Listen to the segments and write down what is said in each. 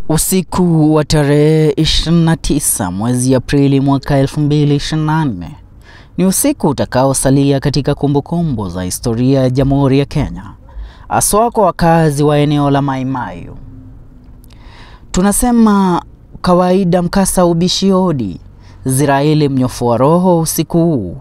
Usiku wa tarehe 29 mwezi Aprili mwaka 2024 ni usiku utakaosalia katika kumbukumbu za historia ya Jamhuri ya Kenya, haswa kwa wakazi wa eneo la Mai Mahiu. Tunasema kawaida mkasa ubishi hodi. Ziraeli mnyofu wa roho usiku huu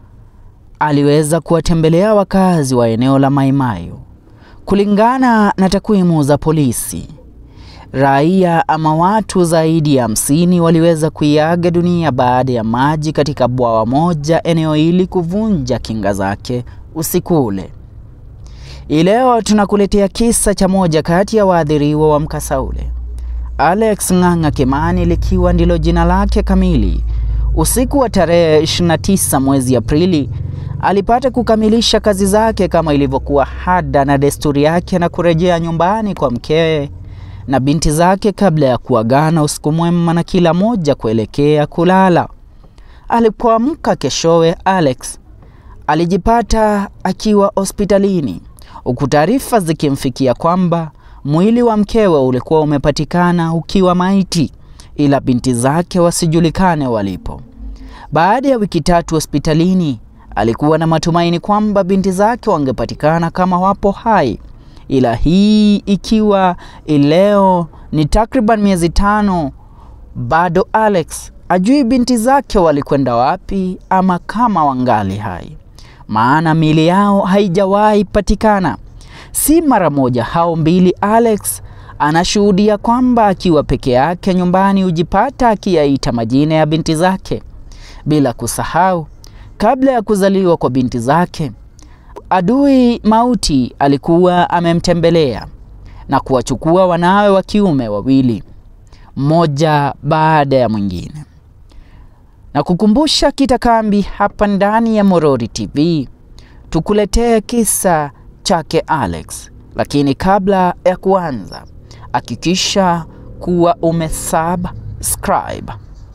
aliweza kuwatembelea wakazi wa eneo la Mai Mahiu. Kulingana na takwimu za polisi, raia ama watu zaidi ya hamsini waliweza kuiaga dunia baada ya maji katika bwawa moja eneo hili kuvunja kinga zake usiku ule. Hii leo tunakuletea kisa cha moja kati ya waathiriwa wa mkasa ule, Alex Ng'ang'a Kimani likiwa ndilo jina lake kamili. Usiku wa tarehe 29 mwezi Aprili alipata kukamilisha kazi zake kama ilivyokuwa ada na desturi yake na kurejea nyumbani kwa mkewe na binti zake kabla ya kuagana usiku mwema na kila moja kuelekea kulala. Alipoamka keshowe, Alex alijipata akiwa hospitalini huku taarifa zikimfikia kwamba mwili wa mkewe ulikuwa umepatikana ukiwa maiti, ila binti zake wasijulikane walipo. Baada ya wiki tatu hospitalini, alikuwa na matumaini kwamba binti zake wangepatikana kama wapo hai, ila hii ikiwa leo ni takriban miezi tano, bado Alex ajui binti zake walikwenda wapi ama kama wangali hai, maana miili yao haijawahi patikana. Si mara moja hao mbili, Alex anashuhudia kwamba akiwa peke yake nyumbani hujipata akiyaita majina ya binti zake, bila kusahau kabla ya kuzaliwa kwa binti zake adui mauti alikuwa amemtembelea na kuwachukua wanawe wa kiume wawili, mmoja baada ya mwingine. Na kukumbusha kitakambi hapa ndani ya Morori TV, tukuletee kisa chake Alex, lakini kabla ya kuanza, hakikisha kuwa umesubscribe.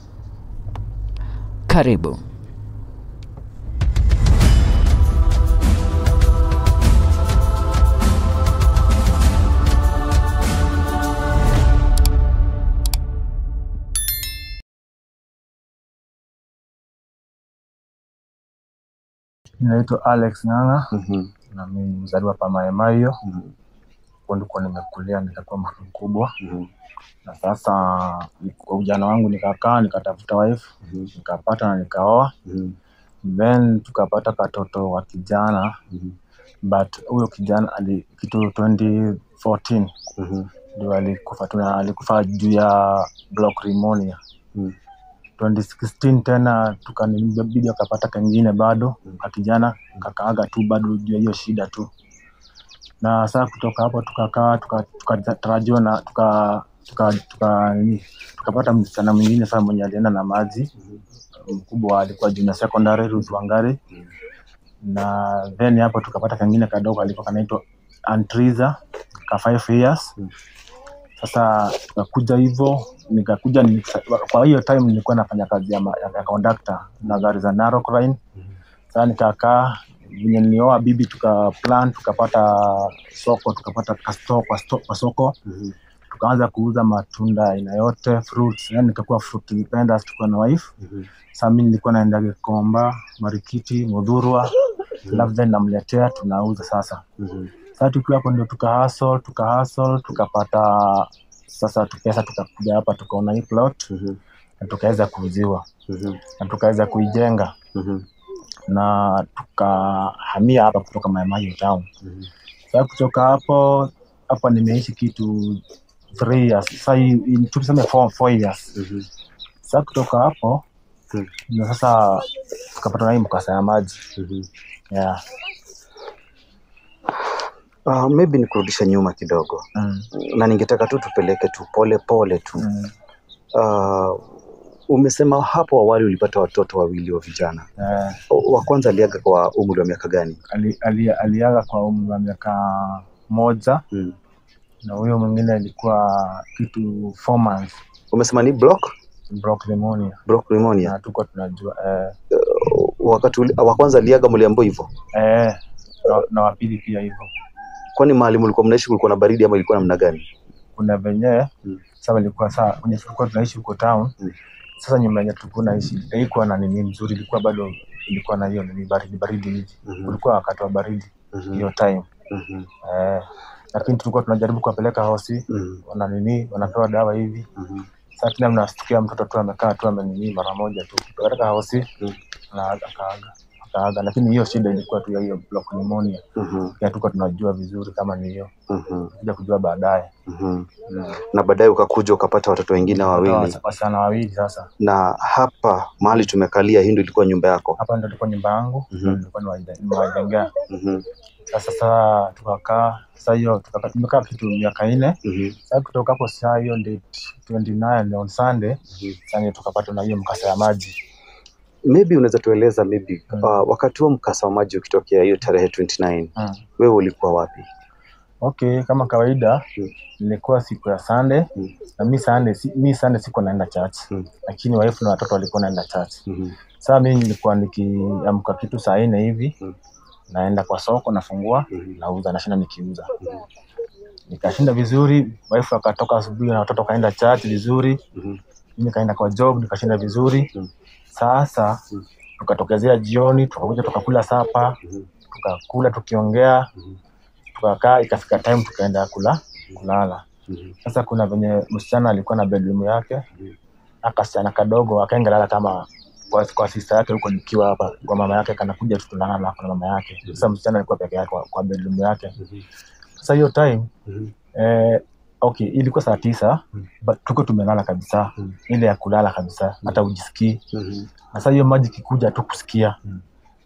Karibu. Naitwa Alex Ng'ang'a Mhm. na mimi ni mzaliwa pa Mai Mahiu. Mhm. Hapo ndiko nimekulia nikakuwa mtu mkubwa, Mhm. na sasa kwa ujana wangu nikakaa nikatafuta wife Mhm. nikapata na nikaoa, Mhm. then tukapata katoto wa kijana, Mhm. but huyo kijana ali kitu 2014 Mhm. ndio alikufa, tuna alikufa juu ya block pneumonia. Mhm. 2016 tena tukanibidi akapata kengine bado ka kijana kakaaga tu bado juu ya hiyo shida tu, na saa kutoka hapo tukakaa tukatarajiwa na tuka tuka tuka nini tukapata msichana mwingine sasa mwenye alienda na maji mkubwa alikuwa junior secondary Ruth Wangari, na then hapo tukapata kengine kadogo alikuwa kanaitwa Antriza ka 5 years sasa tukakuja hivyo nikakuja nika- kwa hiyo time nilikuwa nafanya kazi ya, ma- ya, ya conductor na gari za Narok Line. Sasa nikakaa venye nilioa bibi tuka plan tukapata soko tukapata kasto kwa, sto, kwa soko Mhm. tukaanza kuuza matunda aina yote fruits, yani nikakuwa fruit vendors tukiwa na wife. Mhm. Sasa mimi nilikuwa naenda Gikomba, Marikiti, Mudhurwa, alafu then namletea tunauza sasa Mhm. sasa tukiwa hapo ndio tuka hustle tuka hustle tukapata sasa tu- pesa tukakuja hapa tukaona hii plot Mhm. na tukaweza kuuziwa Mhm. na tukaweza kuijenga Mhm. na tukahamia hapa kutoka Mai Mahiu town. Mhm. Sasa kutoka hapo hapa nimeishi kitu three years sasa hii- hii- tuseme four, four years. Mhm. Sasa kutoka hapo Mhm. ndio sasa tukapata na hii mkasa ya maji Mhm. yeah. Ah, maybe nikurudisha nyuma kidogo mm. na ningetaka tu tupeleke tu pole pole tu Mm. Ah, umesema hapo awali ulipata watoto wawili wa vijana Eh, wa kwanza aliaga kwa umri wa miaka gani ali, ali, aliaga kwa umri wa miaka moja mm. na huyo mwingine alikuwa kitu four months umesema ni block broke pneumonia block pneumonia na tuko tunajua eh, wakati uli- wa kwanza aliaga mliambiwa hivyo eh, na, na wapili pia hivyo kwani mahali mlikuwa mnaishi kulikuwa na baridi ama ilikuwa namna gani kuna venye Mm. sasa walikuwa saa kwenye tulikuwa tunaishi huko town Mm. sasa nyumba yenye tulikuwa naishi haikuwa na nini mzuri ilikuwa bado ilikuwa na hiyo nini baridi baridi hivi Mhm. kulikuwa wakati wa baridi Mhm. hiyo time Mhm. eh, lakini tulikuwa tunajaribu kuwapeleka hosi Mhm. wana nini wanapewa dawa hivi Mhm. sasa tena mnastukia mtoto tu amekaa tu amenini mara moja tu katika hosi Mm. na akaaga akaaga lakini hiyo shida ilikuwa tu ya hiyo block pneumonia Mhm. ya tuko tunajua vizuri kama ni hiyo Mhm. kuja kujua baadaye Mhm. na baadaye ukakuja ukapata watoto wengine wawili Wasa- wasichana wawili sasa na hapa mahali tumekalia hii ndio ilikuwa nyumba yako hapa ndo ilikuwa nyumba yangu Mhm. ndo nilikuwa nimewaje- nimewajengea Mhm. sasa saa tukakaa saa hiyo tukakaa tumekaa kitu miaka nne Mhm. sasa kutoka hapo saa hiyo date 29 on Sunday Mhm. sasa ndio tukapata na hiyo mkasa ya maji maybe unaweza tueleza maybe Mm. uh, wakati huo mkasa wa maji ukitokea hiyo tarehe 29 mm. wewe ulikuwa wapi okay kama kawaida Mm. ilikuwa siku ya Sunday Mm. na mi Sunday si, mi Sunday sikuwa naenda church Mm. lakini wife na watoto walikuwa naenda church Mhm. sasa mi nilikuwa nikiamka kitu saa nne hivi Mm. naenda kwa soko nafungua Mhm. nauza nashinda nikiuza nikashinda vizuri wife akatoka asubuhi na watoto kaenda church vizuri Mhm. mimi nikaenda kwa job nikashinda vizuri Mm. sasa Mm. tukatokezea jioni tukakuja tukakula sapa Mhm. tukakula tukiongea Mhm. tukakaa ikafika time tukaenda kula kulala Mhm. sasa kuna venye msichana alikuwa na bedroom yake Mhm. akasichana kadogo akaenda lala kama kwa, kwa sister yake huko nikiwa hapa kwa mama yake kanakuja tu tunalala hapa na mama yake sasa msichana alikuwa peke yake kwa, kwa bedroom yake Mhm. sasa hiyo time Mhm. eh, okay ilikuwa saa tisa Mm. but tuko tumelala kabisa Mm. ile ya kulala kabisa hata ujisikii Mhm. sasa hiyo maji kikuja tu kusikia Mm.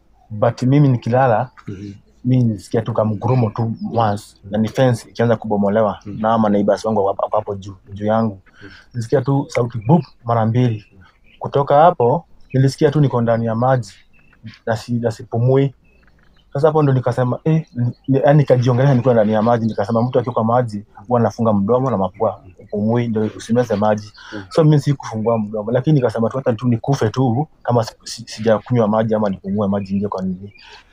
but mimi nikilala Mhm. mi nilisikia tu kamgurumo tu once na ni fence ikianza kubomolewa Mm. na ama neighbors wangu hapo hapo hapo juu juu yangu nilisikia tu sauti bup mara mbili kutoka hapo nilisikia tu niko ndani ya maji na si- na sipumui sasa hapo ndo nikasema eh, ni- yaani nikajiongelea nikiwa ndani ya maji nikasema mtu akiwa kwa maji huwa anafunga mdomo na mapua upumui ndio usimeze maji Mm. so mimi sikufungua mdomo lakini nikasema tu hata tu nikufe tu kama si- si- sijakunywa maji ama nipumue maji nje kwa nini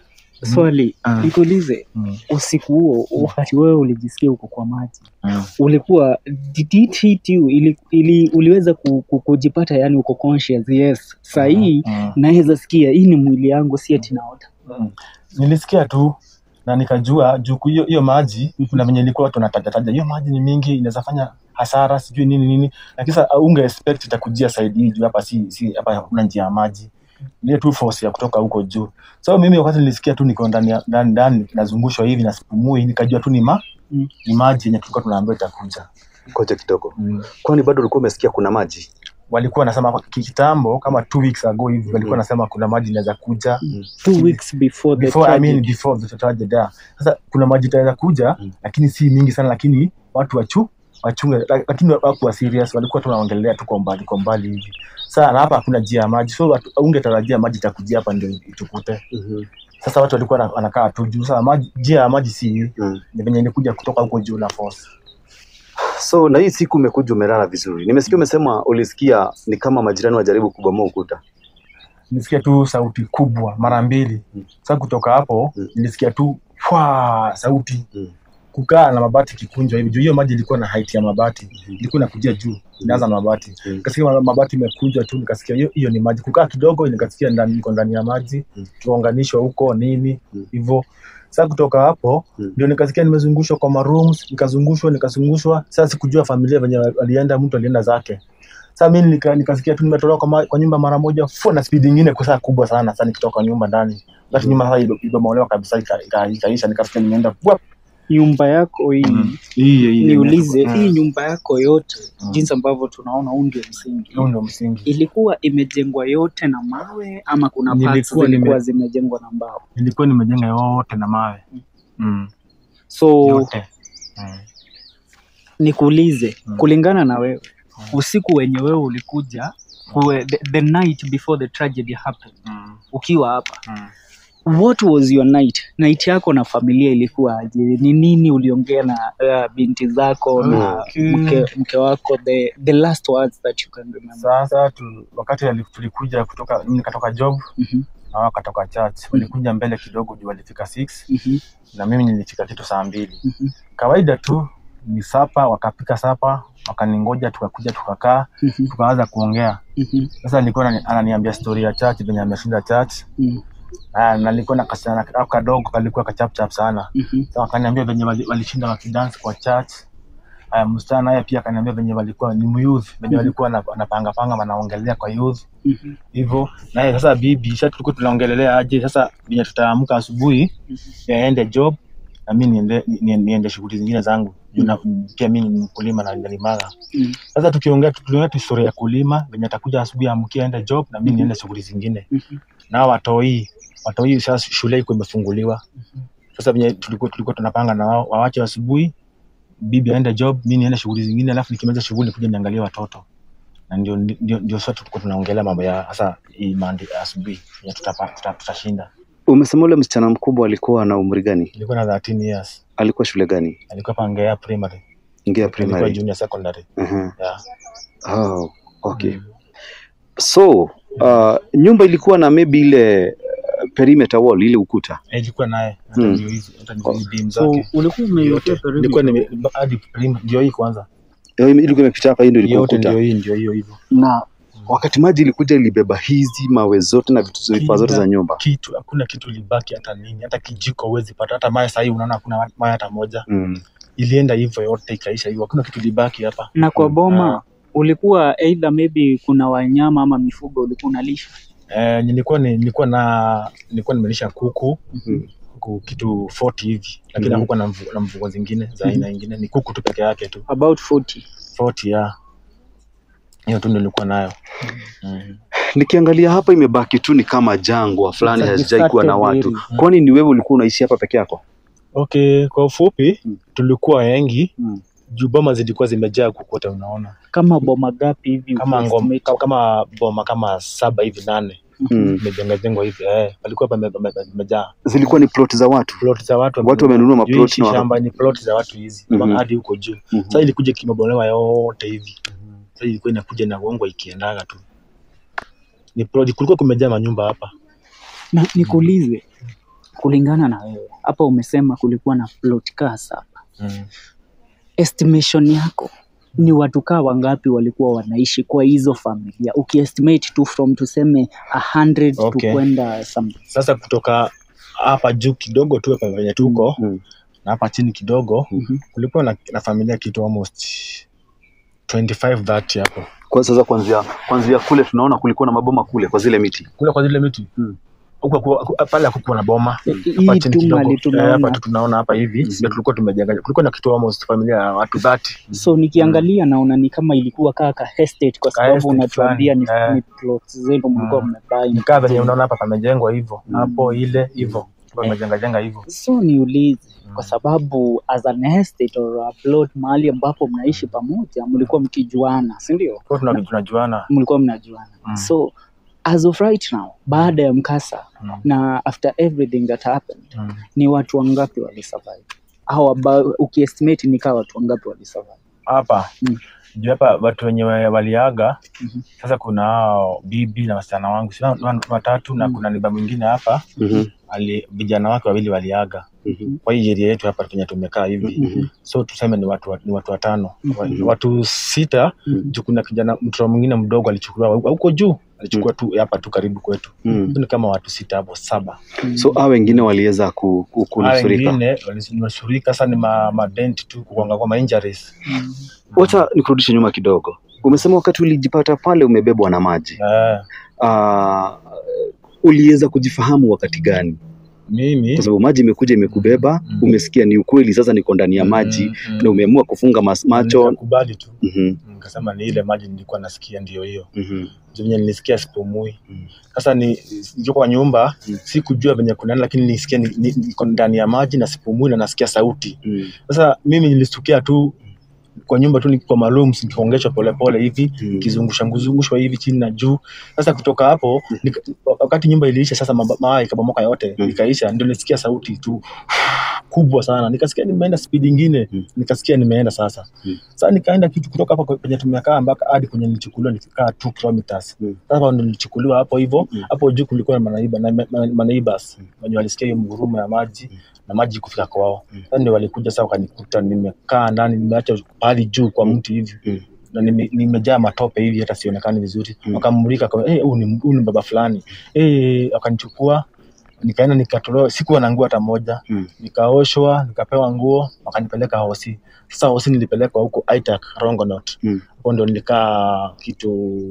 Swali Mm. nikuulize, mm. usiku huo wakati wewe ulijisikia uko kwa maji, mm. ulikuwa did it hit you? Ili, ili uliweza ku, ku, kujipata yani uko conscious? Yes, saa hii Mm. naweza sikia hii ni mwili yangu, si ati naota. Mm. nilisikia tu na nikajua juu ku- hiyo hiyo maji Mhm. kuna venye ilikuwa tunatajataja hiyo maji ni mingi inaweza fanya hasara sijui nini nini lakini sasa unge expect itakujia side hii juu hapa si si hapa hakuna njia ya maji ile tu force ya kutoka huko juu so mimi wakati nilisikia tu niko ndani ya- ndani ndani nazungushwa hivi na sipumui nikajua tu ni ma Mm. ni maji yenye tulikuwa tunaambiwa itakuja Ngoja kidogo, mm. kwani bado ulikuwa umesikia kuna maji? walikuwa wanasema hapa kitambo kama two weeks ago hivi walikuwa Mhm. wanasema kuna maji inaweza kuja Two weeks before the before I mean tragedy. before the tragedy yeah. Sasa kuna maji itaweza kuja Mm. lakini si mingi sana, lakini watu wachu wachunge, la- lakini wakuwa serious, walikuwa tu wanaongelea tu kwa mbali kwa mbali hivi. Sasa na hapa hakuna njia ya maji, so watu ungetarajia maji itakujia hapa ndio itukute. Mhm. Sasa watu walikuwa wana- wanakaa tu juu. Sasa maji, njia ya maji si hii, Mm. ni venye ilikuja kutoka huko juu na force. So na hii siku umekuja umelala vizuri, nimesikia umesema ulisikia ni kama majirani wajaribu kubomoa ukuta. Nilisikia tu sauti kubwa mara mbili. Mm. Sasa kutoka hapo Mm. nilisikia tu kwa sauti Mm. kukaa na mabati kikunjwa hivi juu hiyo maji ilikuwa na height ya mabati ilikuwa inakujia juu inaanza na mabati Mm. nikasikia ma- mabati imekunjwa tu nikasikia hiyo hiyo ni maji kukaa kidogo nikasikia ndani niko ndani ya maji Mm. tukaunganishwa huko nini Mm. hivyo sasa kutoka hapo Mm. ndio nikasikia nimezungushwa kwa marooms nikazungushwa nikazungushwa sasa sikujua familia venye walienda mtu alienda zake sasa mimi nika, nikasikia tu nimetolewa kwa, ma- kwa nyumba mara moja fu na speed nyingine kwa saa kubwa sana sasa nikitoka nyumba ndani lakini nyumba sasa ibe- ibomolewa kabisa ika- ika- ikaisha nikasikia nimeenda wap. Nyumba yako hii Mm. Hii- hii- niulize, Mm. hii nyumba yako yote Mm. jinsi ambavyo tunaona huu ndio msingi, Huu ndio msingi ilikuwa imejengwa yote na mawe ama kuna parts Nilikuwa zilikuwa nime- zimejengwa na mbao? nilikuwa nimejenga yote na mawe mm. So yote mm. nikuulize Mm. kulingana na wewe Mm. usiku wenye wewe ulikuja kuwe, the, the night before the tragedy happened Mm. ukiwa hapa Mm. what was your night night yako na familia ilikuwa aje ni nini uliongea na uh, binti zako na Okay. mke, mke wako the, the last words that you can remember Sasa tu, wakati ali- tulikuja kutoka mimi nikatoka job Mhm, na wao wakatoka church, walikuja mbele kidogo juu walifika 6 mhm, na mimi nilifika kitu saa mbili. mhm, Kawaida tu ni sapa, wakapika sapa, wakaningoja, tukakuja tukakaa, Mhm. tukaanza kuongea. Mhm. Sasa nilikuwa anani- ananiambia story ya church venye ameshinda church Mhm. Ah, na nilikuwa na kasichana kako kadogo kalikuwa kachapchap sana. Mhm. Sasa wakaniambia venye wali- walishinda wakidance kwa church. Aya, msichana naye pia akaniambia venye walikuwa ni youth, venye walikuwa wana- wanapanga panga wanaongelea kwa youth Mhm. hivyo. Naye sasa bibi, sasa tulikuwa tunaongelelea aje sasa venye tutaamka asubuhi yaende job na mimi niende ni- niende shughuli zingine zangu. Juu na- pia mimi ni mkulima na nalimaga. Mhm. Sasa tukiongea tukiongea tu story ya kulima venye atakuja asubuhi amkie aende job na mimi niende shughuli zingine Mhm. na watoi watoi sasa shule iko imefunguliwa sasa venye tulikuwa tulikuwa tunapanga na wao wawache asubuhi bibi aende job mi niende shughuli zingine alafu nikimaliza shughuli kuja niangalie watoto na ndio ndio, ndio sasa tulikuwa tunaongelea mambo ya sasa hii mandi asubuhi venye tutapa- tuta- tutashinda Umesema ule msichana mkubwa alikuwa na umri gani? ilikuwa na 13 years Alikuwa shule gani? alikuwa pangea primary Ngea ilikuwa primary. junior secondary Mhm. yeah. Oh, okay. So, uh, nyumba ilikuwa na maybe ile uh, perimeter wall ile ukuta. Eh, ilikuwa naye hata Mm. ndio hizi hata ndio hizi beam So zake ulikuwa yote umeiwekea perimeter? ilikuwa nime hadi prim ndio hii kwanza Eh, Ilikuwa imepita hapa, hii ndio ilikuwa yote ukuta. ndio hii ndio hiyo hivyo Na wakati maji ilikuja ilibeba hizi mawe zote na vitu vifaa zote za nyumba. kitu hakuna kitu libaki hata nini hata kijiko huwezi pata hata mawe sahii unaona hakuna mawe hata moja Mm. ilienda hivyo yote ikaisha hivyo hakuna kitu libaki hapa na kwa Mm. boma ulikuwa either maybe kuna wanyama ama mifugo ulikuwa unalisha eh, nilikuwa ni, nilikuwa na nilikuwa nimelisha kuku Mhm. kuku kitu 40 hivi lakini Mhm. hakukuwa na, mvu, na mvugo zingine za aina ingine ni kuku tu peke yake tu about 40 40 ya hiyo tu ndio nilikuwa nayo mm. Nikiangalia hapa imebaki tu ni kama jangwa fulani, It's a hazijai kuwa na deserted watu. area. Kwani ni wewe ulikuwa unaishi hapa peke yako? okay kwa ufupi Mm. tulikuwa wengi Mm. juu boma zilikuwa zimejaa kukote unaona kama boma gapi hivi kama ngom, ukiestimate? kama boma kama saba hivi nane Mm. imejenga jengwa hivi eh, palikuwa pame- pame- pamejaa Zilikuwa ni plot za watu. plot za watu Watu wamenunua Juu maplot hichi na waka- shamba ni plot za watu hizi Mhm. mpaka hadi huko juu Mhm. sasa ilikuja kimebolewa yote hivi sasa ilikuwa inakuja na gongo ikiendaga tu ni plot kulikuwa kumejaa manyumba hapa na nikuulize kulingana na wewe hapa umesema kulikuwa na plot kaa saba mm. estimation yako ni watu kaa wangapi walikuwa wanaishi kwa hizo familia ukiestimate tu from tuseme 100 Okay. to kwenda some sasa kutoka hapa juu kidogo tu hapa venye tuko Mm. na hapa chini kidogo Mhm. kulikuwa na, na familia kitu almost 25 30 hapo Kwa sasa kuanzia kuanzia kule tunaona kulikuwa na maboma kule kwa zile miti. kule kwa zile miti Mm. huko kwa- pale hakukuwa na boma hii hapa chini tu kidogo mali Eh, hapa tunaona tu tunaona hapa hivi Mhm. ndio tulikuwa tumejenga kulikuwa na kitu almost familia ya watu 30 so nikiangalia naona ni kama ilikuwa kaa ka estate kwa Ka sababu estate unatuambia ni, fulani, eh. ni plots zenu mlikuwa Mm. mmebuy nikaa venye unaona hapa pamejengwa hivyo Mm. hapo ile hivyo pamejenga jenga hivyo so niulize Mm. kwa sababu as an estate or a plot mahali ambapo mnaishi pamoja mlikuwa mkijuana si ndio kwa tuna tunajuana mlikuwa mnajuana Mm. so as of right now baada ya mkasa Mm. na after everything that happened Mm. ni watu wangapi walisurvive au aba- ukiestimate ni kaa watu wangapi walisurvive hapa Mm. juu hapa watu wenye wa- waliaga Mhm. sasa kuna hao bibi na wasichana wangu si wa- wa- watatu na Mm. kuna niba mwingine hapa Mhm. ali vijana wake wawili waliaga Mhm. kwa hii area yetu hapa penye tumekaa hivi Mhm. so tuseme ni watu wa- ni watu watano Wa- Mhm. watu sita Mhm. juu kuna kijana mtoto mwingine mdogo alichukuliwa wa- huko juu alichukua tu hapa tu karibu kwetu Mhm. ni kama watu sita hapo saba So hao wengine waliweza ku- ku- Hao kunusurika. wengine walinusurika sasa ni ma, madent tu kugonga kwa ma injuries Mm. Wacha nikurudishe nyuma kidogo. Umesema wakati ulijipata pale umebebwa na maji. eh, Ah, uliweza kujifahamu wakati gani? mimi Kwa sababu maji imekuja imekubeba, Mm. umesikia ni ukweli, sasa niko ndani ya maji Mm, mm. na umeamua kufunga mas- macho. nikakubali tu Mhm, nikasema ni ile maji nilikuwa nasikia ndio hiyo mhm, Juu venye nilisikia sipumui Mm. sasa ni niko kwa nyumba Mm. sikujua venye kuna nini, lakini nilisikia ni- ni- niko ndani ya maji na sipumui na nasikia sauti mhm, sasa mimi nilistukia tu kwa nyumba tu niko maalum nikiongeshwa polepole hivi mhm. kizungusha nguzungushwa hivi chini na juu sasa kutoka hapo nika, wakati nyumba iliisha sasa maba- maa ikabomoka yote Mm. ikaisha ndio nilisikia sauti tu kubwa sana nikasikia nimeenda speed ingine Mm. nikasikia nimeenda sasa Mm. sasa nikaenda kitu kutoka hapo kwenye tumekaa mpaka hadi kwenye nilichukuliwa nikikaa 2 kilometers Mm. sasa ndio nilichukuliwa hapo hivyo Mm. hapo juu kulikuwa na manaiba na ma- ma- maneighbors Mm. wenye walisikia hiyo mgurumo ya maji Mm. na maji kufika kwao. Sasa ndio walikuja sasa wakanikuta nimekaa ndani, nimeacha pahali juu kwa mti hivi Mm. na nime- nimejaa matope hivi hata sionekani vizuri. Mm. Wakamulika kwa eh, huyu ni huyu ni baba fulani eh, wakanichukua nikaenda nikatolewa, sikuwa na nguo hata moja Mm. nikaoshwa nikapewa nguo wakanipeleka hosi. Sasa hosi nilipelekwa huko Aitak Rongonot, Mm. hapo ndo nilikaa kitu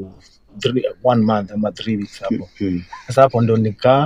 three, one month ama three weeks hapo. Mm. Sasa hapo ndo nikaa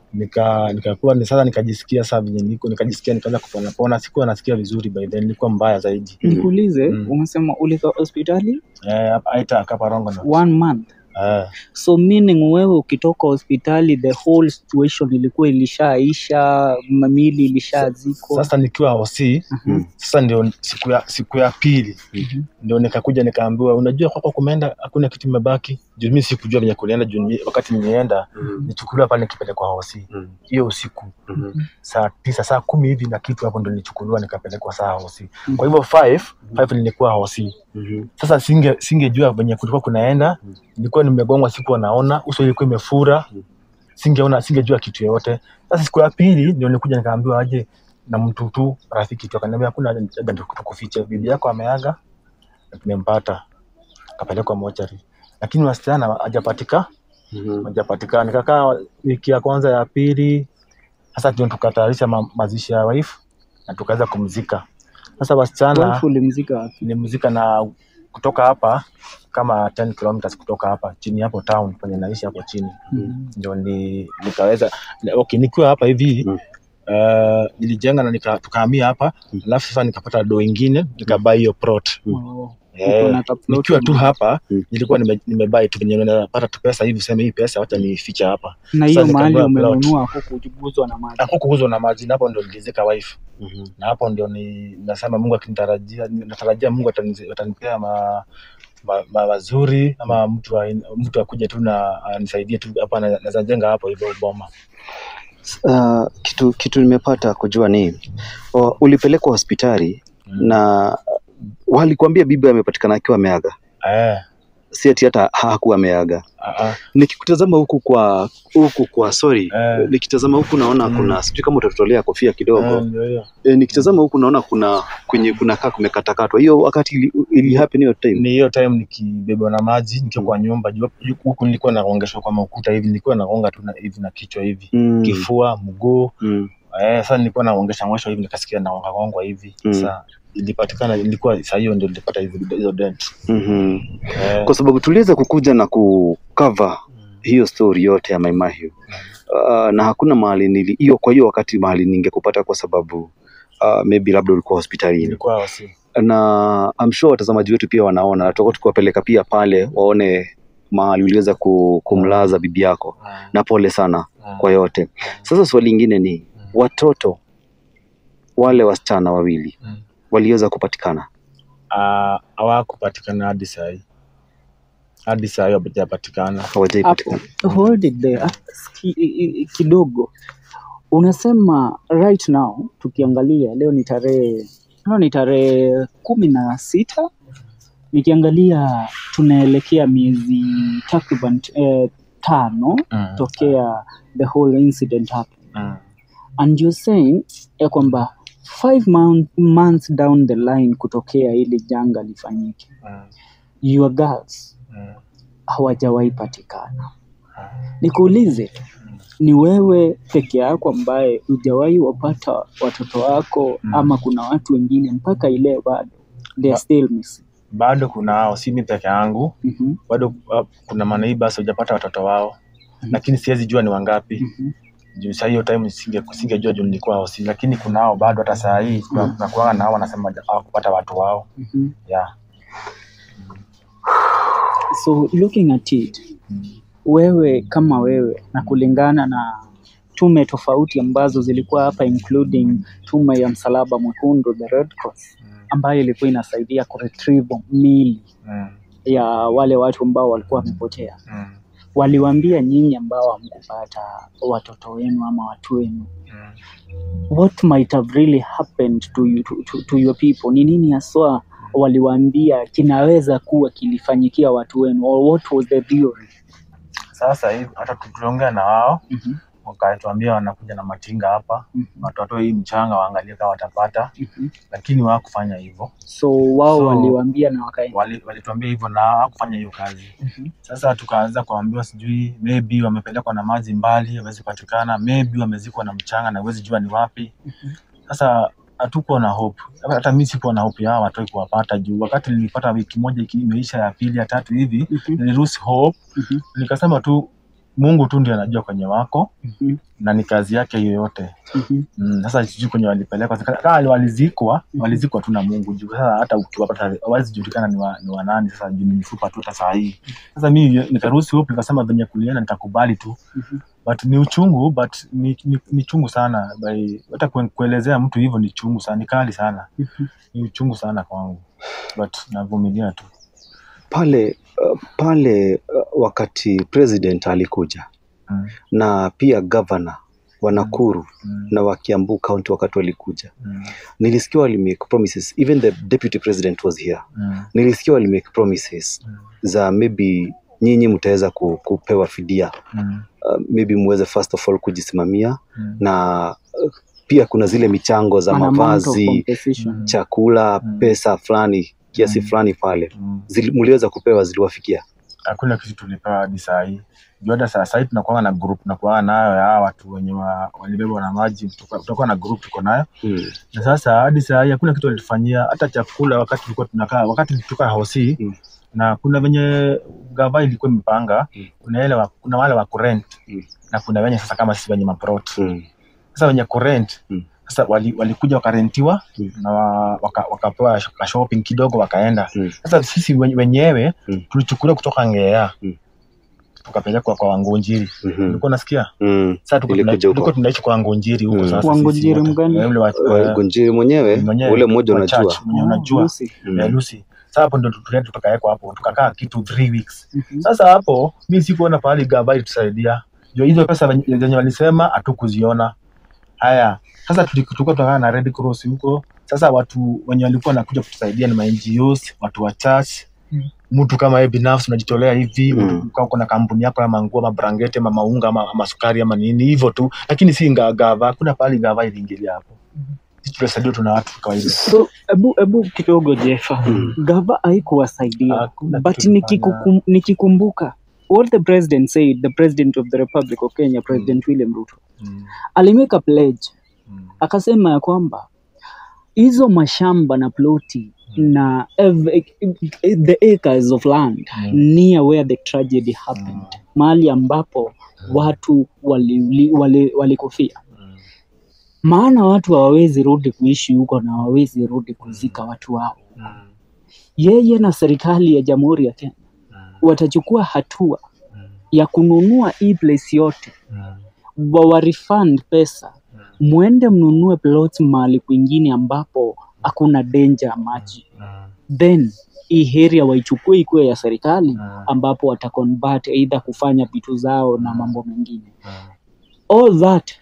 nika nikakuwa ni sasa nikajisikia saa venye niko nikajisikia nikaanza kupona pona, sikuwa nasikia vizuri by then, nilikuwa mbaya zaidi Nikuulize, Mm. umesema ulika hospitali eh, hapa Aitak hapa Rongonot one month eh, so meaning wewe ukitoka hospitali the whole situation ilikuwa ilishaisha mamili ilishazikwa sasa nikiwa hosi Mm. sasa ndio siku ya siku ya pili Mhm. ndio nikakuja nikaambiwa, unajua kwako kumeenda hakuna kitu imebaki. Juu mimi sikujua venye kulienda, juu mi- wakati nimeenda nichukuliwa pale nikipelekwa hosi Mm. hiyo usiku saa tisa saa kumi hivi na kitu hapo ndo nilichukuliwa nikapelekwa saa hosi. Mm. Kwa hivyo five five nilikuwa hosi. Sasa singe singejua venye kulikuwa kunaenda, nilikuwa nimegongwa, sikuwa naona, uso ilikuwa imefura, Mm. singeona, singejua kitu yoyote. Sasa siku ya pili ndio nilikuja nikaambiwa aje na mtu tu rafiki tu akaniambia, hakuna haja haja tukufiche, bibi yako ameaga na tumempata, akapelekwa mochari, lakini wasichana hajapatika hajapatikana. Nikakaa wiki ya kwanza ya pili, sasa ndio tukatayarisha ma, mazishi ya wife na tukaweza kumzika. Sasa wasichana Wife ulimzika wapi? ni mzika na kutoka hapa kama 10 kilometers kutoka hapa chini hapo town kwenye naishi hapo chini Mhm. ndio ni, nikaweza okay, nikiwa hapa hivi Mm. uh, nilijenga na nika, tukahamia hapa Mm. alafu sasa nikapata do ingine nikabai hiyo plot Oh. Eh, Uko na kaploti nikiwa tu moja. hapa Mm. nilikuwa nime- nimebai tu venye napata tu pesa hivi useme hii pesa wacha nificha hapa na hiyo Sasa mahali nikanunua plot. umenunua hukuguzwa na maji hapo kuuzwa na maji na hapo ndio nilizika wife na hapo ndio ni nasema Mungu akinitarajia natarajia Mungu ataniz- atanipea ma, ma, ma mazuri ama mtu wa, mtu akuje tu na anisaidie tu hapa na- naweza jenga hapo hivyo boma. Uh, kitu kitu nimepata kujua ni uh, ulipelekwa hospitali Mm. na walikuambia bibi amepatikana akiwa ameaga, Eh, si ati hata hakuwa ameaga. ah, ah, Nikikutazama huku kwa huku kwa sorry, Eh. nikitazama huku naona Mm. kuna sijui kama utatutolea kofia kidogo eh, ndio hiyo. e, nikitazama huku naona kuna kwenye kuna kaa kumekatakatwa. Hiyo wakati ili, ili happen hiyo time Ni hiyo time nikibebwa na maji nikiwa kwa nyumba juu juu huku nilikuwa naongeshwa kwa makuta hivi, nilikuwa nagonga tu na, hivi na kichwa hivi mm. kifua, mguu mm. eh, sasa nilikuwa naongesha ngosho hivi nikasikia nagonga gongwa hivi Mm. sasa ilipatikana, ilikuwa saa hiyo ndio nilipata hizo hizo dent mm eh, kwa sababu tuliweza kukuja na kucover hiyo story yote ya Mai Mahiu uh, na hakuna mahali nili hiyo, kwa hiyo wakati mahali ningekupata kwa sababu uh, maybe labda ulikuwa hospitalini, ilikuwa wasi na I'm sure watazamaji wetu pia wanaona, na tutakuwa tukiwapeleka pia pale waone mahali uliweza ku- kumlaza bibi yako, na pole sana kwa yote. Sasa swali lingine ni watoto wale wasichana wawili Mm. waliweza kupatikana Ah, hawakupatikana hadi saa hii, hadi saa hii hawajapatikana. hapo hawajaipatikana. hold it there Ah, ski- i- i- kidogo unasema right now tukiangalia leo ni tarehe leo ni tarehe kumi na sita nikiangalia tunaelekea miezi takriban eh, tano Mm. tokea the whole incident happened Mm. and you're saying ya kwamba five month, months down the line kutokea ili janga lifanyike Mm. your girls Mm. hawajawahi patikana nikuulize tu ni wewe peke yako ambaye hujawahi wapata watoto wako Mm. ama kuna watu wengine mpaka ile bado they are Ba- still missing Bado kuna hao, si mimi peke yangu, Mhm, bado uh, kuna maneighbors hujapata watoto wao, Mhm. lakini siwezi jua ni wangapi mhm. juu saa hiyo time singe singejua juu nilikuwa hosi, lakini kuna hao bado, hata saa hii kuna kuna kuanga na hao wanasema hawakupata watu wao Mhm. yeah. so looking at it wewe kama wewe na kulingana na tume tofauti ambazo zilikuwa hapa including tume ya msalaba mwekundu the Red Cross ambayo ilikuwa inasaidia kuretrieve mili Mm. ya wale watu ambao walikuwa wamepotea Mm. waliwaambia nyinyi ambao hamkupata watoto wenu ama watu wenu Mm. what might have really happened to, you, to, to, to your people ni nini haswa waliwaambia kinaweza kuwa kilifanyikia watu wenu or what was the theory Sasa hivi hata tuliongea na wao Mhm. wakatuambia wanakuja na matinga hapa Mhm. watotoe hii mchanga waangalie kama watapata, Mhm. lakini hawakufanya hivyo. so wao So, waliwaambia na wakaenda Wali- Walituambia hivyo na hawakufanya hiyo kazi. Mhm. Sasa tukaanza kuambiwa sijui maybe wamepelekwa na maji mbali, hawezi patikana, maybe wamezikwa na mchanga na huwezi jua ni wapi. Sasa hatukuwa na hope, hata mimi sikuwa na hope ya hawa watoi kuwapata juu wakati nilipata wiki moja iki- imeisha ya pili ya tatu hivi Mhm. niliruhusi hope, Mhm. nikasema tu Mungu tu ndiye anajua kwenye wako Mhm. na ni kazi yake yoyote. Mhm. Mm, sasa sijui kwenye walipelekwa Sika- kama walizikwa walizikwa tu na Mungu juu sasa hata ukiwapata hawezi julikana ni wa, ni wa nani sasa juu ni mifupa tu hata saa hii sasa mimi nikaruhusu hope nikasema venye kulienda nitakubali tu Mhm. but ni uchungu but ni, ni, ni chungu sana by hata kue- kuelezea mtu hivyo ni chungu sana ni kali sana Mhm. ni uchungu sana kwangu but navumilia tu pale uh, pale uh, wakati president alikuja mm, na pia governor wa Nakuru mm, na wa Kiambu county wakati walikuja, mm, nilisikia walimake promises, even the deputy president was here. mm, Nilisikia walimake promises mm, za maybe nyinyi mtaweza ku, kupewa fidia mm, uh, maybe muweze first of all kujisimamia mm, na uh, pia kuna zile michango za An amount of mavazi, compensation. Mm. chakula, Mm. pesa fulani kiasi Mm. fulani pale mm. Zili- mliweza kupewa, ziliwafikia? hakuna kitu tulipewa hadi saa hii juu hata saa sahii tunakuanga na group tunakuanga nayo ya hawa watu wenye wa- walibebwa na maji tuka- tutakuwa na group tuko nayo Mm. na sasa hadi saa hii hakuna kitu walitufanyia hata chakula wakati tulikuwa tunakaa wakati tulitoka hosi Mm. na kuna venye gava ilikuwa imepanga Mm. kuna ile wa, kuna wale wa kurent Mm. na kuna wenye sasa kama sisi wenye maprot Mm. sasa wenye kurent Mm. sasa wali- walikuja wakarentiwa Mm. na wa- waka- wakapewa ka shopping kidogo wakaenda Mm. sasa sisi wen- wenyewe Mm. tulichukuliwa kutoka ngea Mm. tukapelekwa kwa wangonjiri Mhm. ulikuwa unasikia Mm. sasa tuko tuna- Ilikuja huko. tulikuwa tunaishi kwa wangonjiri huko Mm. sasa Wangonjiri sisi wote. mgani? Eh, ule wa- Wa- eh, Gonjiri mwenyewe mwenyewe, ule mmoja wa unajua. church, mwenye Oh, unajua Lucy. Mm. Eh, Lucy. Sasa hapo ndo tulienda tukawekwa hapo tukakaa kitu three weeks. Mhm. Sasa hapo mi sikuona pahali gava ilitusaidia. Ndio hizo pesa venye zenye walisema hatukuziona. Haya, sasa tuli- tulikuwa tunakaa na Red Cross huko. Sasa watu wenye walikuwa wanakuja kutusaidia ni ma NGOs, watu wa church. Mm. Mtu kama wewe binafsi unajitolea hivi, Mm. mtu kama kuna kampuni yako ya manguo, ama brangeti, ama maunga, ama, ama sukari ama nini hivyo tu, lakini si nga- gava. Hakuna pahali gava iliingilia hapo. Sisi tulisaidiwa tuna watu kawaida. so ebu ebu kidogo jefa Mm. gava haikuwasaidia Hakuna but kitu nikikukum- nikikumbuka what the president said the president of the republic of kenya president william ruto Mm, alimake a pledge mm, akasema ya kwamba hizo mashamba na ploti na ev- the acres of land Mm. near where the tragedy happened mahali ambapo watu walikufia wali, walikufia. mm. maana watu hawawezi rudi kuishi huko na hawawezi rudi kuzika watu wao Mm, yeye na serikali ya jamhuri ya kenya mm, watachukua hatua mm, ya kununua hii place yote mm, wawarefund pesa mm. mwende mnunue plot mahali kwingine ambapo hakuna danger ya maji then hii area waichukue ikuwe ya serikali Mm. ambapo wataconvert either kufanya vitu zao na mambo mengine all that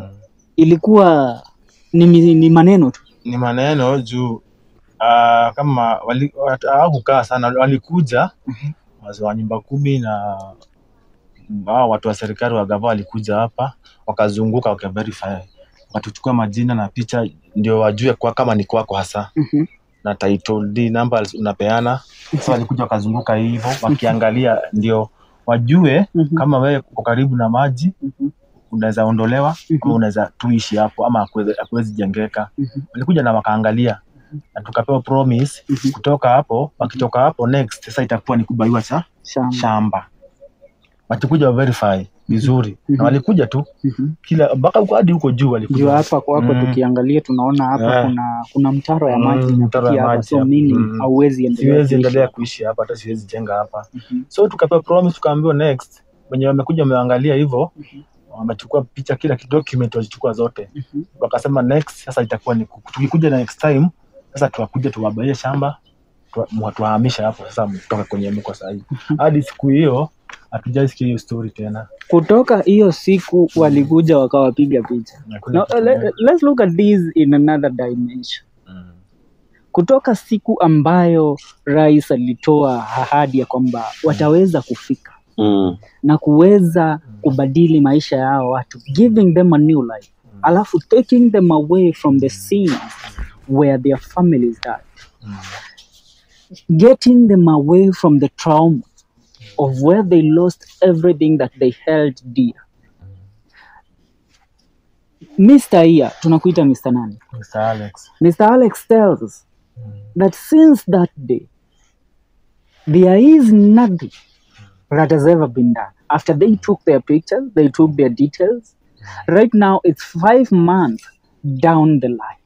ilikuwa ni, mi- ni maneno tu ni maneno juu uh, kama wali- wat- hawakukaa sana walikuja wazee wa nyumba kumi na hao watu wa serikali wa gava walikuja hapa wakazunguka wakaverify wakatuchukua majina na picha ndio wajue kwa kama ni kwako hasa Mhm. na title deed number unapeana sasa walikuja wakazunguka hivyo wakiangalia ndio wajue Mhm. kama wewe uko karibu na maji Mhm. unaweza ondolewa Mhm. ama unaweza tuishi hapo ama hakuwezi- hakuwezi jengeka Mhm. walikuja na wakaangalia na tukapewa promise Mhm. kutoka hapo wakitoka hapo next sasa itakuwa ni kubaiwa cha Shamba. shamba wakikuja wa verify vizuri Mhm. na walikuja tu Mhm. kila mpaka huko hadi huko juu juu walikuja hapa kwako Mm. tukiangalia tunaona hapa Eh. kuna kuna mtaro ya Mm, maji mtaro ya inapitia hapa maji so hapa. meaning Mm. hauwezi endelea siwezi kuishi endelea hapa. kuishi hapa hata siwezi jenga hapa Mhm. so tukapewa promise tukaambiwa next wenye wamekuja wameangalia hivyo wamechukua picha kila ki- document walichukua zote Mhm. wakasema next sasa itakuwa ni ku- tukikuja na next time sasa tuwakuja tuwabaie shamba tuwa- mwa- tuwahamisha hapo sasa mtoka kwenye mko sahii hadi siku hiyo hatujaisikia hiyo story tena kutoka hiyo siku walikuja wakawapiga picha Hakuna Now, kitu le, tena. let's look at this in another dimension Mm. kutoka siku ambayo rais alitoa ahadi ya kwamba wataweza kufika Mm. na kuweza kubadili maisha ya hao watu giving them a new life alafu taking them away from the scene where their families died getting them away from the trauma of where they lost everything that they held dear Mr. Iya, tunakuita Mr. nani? Mr. Alex. Mr. Alex tells that since that day, there is nothing that has ever been done. After they took their pictures, they took their details. Right now, it's five months down the line.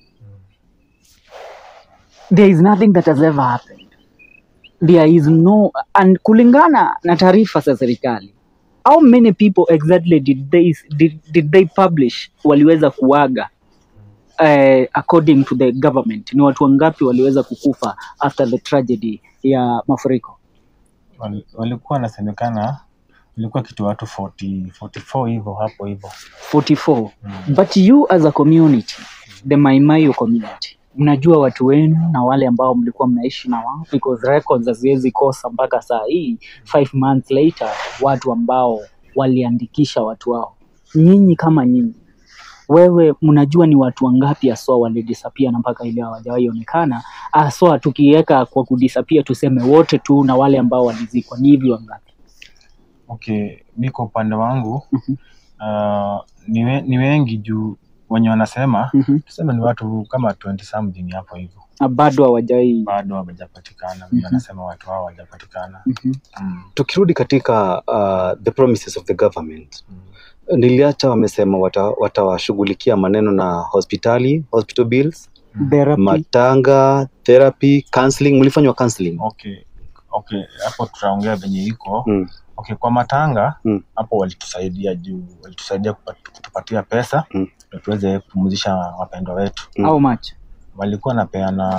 There is nothing that has ever happened. There is no, and kulingana na taarifa za serikali, how many people exactly did they, did, did they publish waliweza kuaga uh, according to the government ni watu wangapi waliweza kukufa after the tragedy ya mafuriko Wal- walikuwa wanasemekana ilikuwa kitu watu 40, 44 hivyo hapo hivyo 44 but you as a community the maimayo community mnajua watu wenu na wale ambao mlikuwa mnaishi na wao because records haziwezi kosa mpaka saa hii five months later watu ambao waliandikisha watu wao nyinyi kama nyinyi wewe mnajua ni watu wangapi haswa walidisapia na mpaka ile hawajawahi onekana haswa tukiweka kwa kudisapia tuseme wote tu na wale ambao walizikwa ni hivi wangapi okay mi kwa upande wangu uh, ni, we, ni wengi juu wenye wanasema Mhm. tuseme ni watu kama 20 something hapo hivyo na bado hawajawahi bado hawajapatikana mm wanasema watu hao hawajapatikana Mhm. mm. tukirudi katika uh, the promises of the government niliacha wamesema wata- watawashughulikia maneno na hospitali hospital bills therapy matanga therapy counseling mlifanywa counseling okay okay hapo tutaongea venye iko mm. okay kwa matanga Mm. hapo walitusaidia juu walitusaidia kupat- kutupatia pesa Mm. ndio tuweze kupumzisha wapendwa wetu Mm. how much walikuwa napeana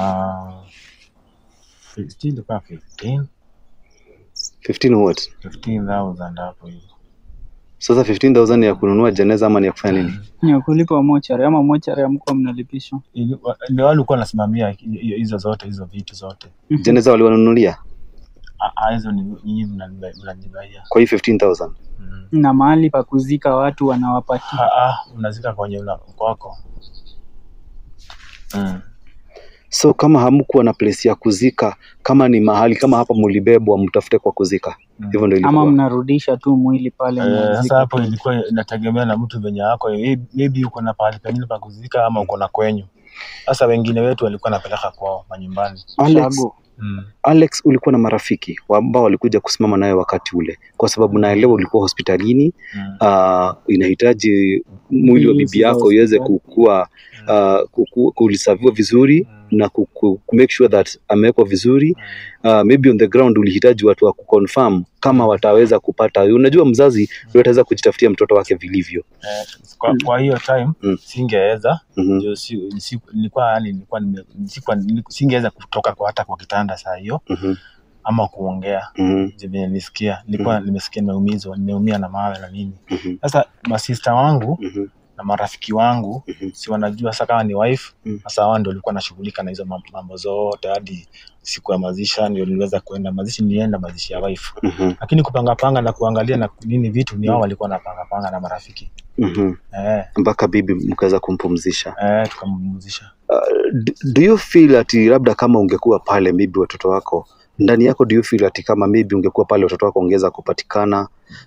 15 ilikuwa 15 15 what 15000 hapo hivi sasa 15000 ni ya kununua jeneza ama ni ya kufanya nini ni ya kulipa mochari ama mochari amkuwa mnalipishwa Ili- wa- ndio wale walikuwa wanasimamia hi- hizo zote hizo vitu zote jeneza waliwanunulia Ah, ah, hizo ni nyinyi mnaniba- mnanibaia kwa hii 15000 Mm. na mahali pa kuzika watu wanawapatia Ah, ah, unazika kwenye una- kwako mm. so kama hamkuwa na place ya kuzika kama ni mahali kama hapa mlibebwa mtafute kwa kuzika Mm. hivyo ndio ama ilikuwa mnarudisha tu mwili pale Eh, mnazika sasa hapo tu. ilikuwa inategemea na mtu venye yako Maybe- maybe uko na pahali pengine pa kuzika ama uko na kwenyu sasa wengine wetu walikuwa napeleka kwao manyumbani Alex, Shago. mm. Alex ulikuwa na marafiki wa- ambao walikuja kusimama nawe wakati ule kwa sababu naelewa ulikuwa hospitalini Mm. uh, inahitaji mwili wa Bills bibi za yako iweze hospitali. kukua uh, kuku- kulisaviwa vizuri na ku, ku, ku make sure that amewekwa vizuri uh, maybe on the ground ulihitaji watu wa kuconfirm kama wataweza kupata unajua mzazi ndio ataweza kujitafutia mtoto wake vilivyo Eh, kwa, kwa hiyo time Mm. singeweza mm-hmm. ndio si, si, nilikuwa yani nilikuwa nime- sikuwa- niliku- singeweza kutoka kwa hata kwa kitanda saa hiyo mm-hmm. ama kuongea mm-hmm. je venye nisikia nilikuwa nimesikia nimeumizwa nimeumia na mawe na nini mm-hmm. sasa masista wangu mm-hmm. na marafiki wangu Mhm. si wanajua sasa kama ni wife Mm. sasa wao ndio walikuwa nashughulika na hizo mam- mambo zote hadi siku ya mazisha ndio niliweza kuenda mazishi nilienda mazishi ya wife mm-hmm. lakini kupanga panga na kuangalia na nini vitu ni wao walikuwa napanga panga na marafiki mm-hmm. eh, mpaka bibi mkaweza kumpumzisha eh, tukampumzisha do, do you feel ati labda kama ungekuwa pale maybe watoto wako ndani yako do you feel ati kama maybe ungekuwa pale watoto wako ungeweza kupatikana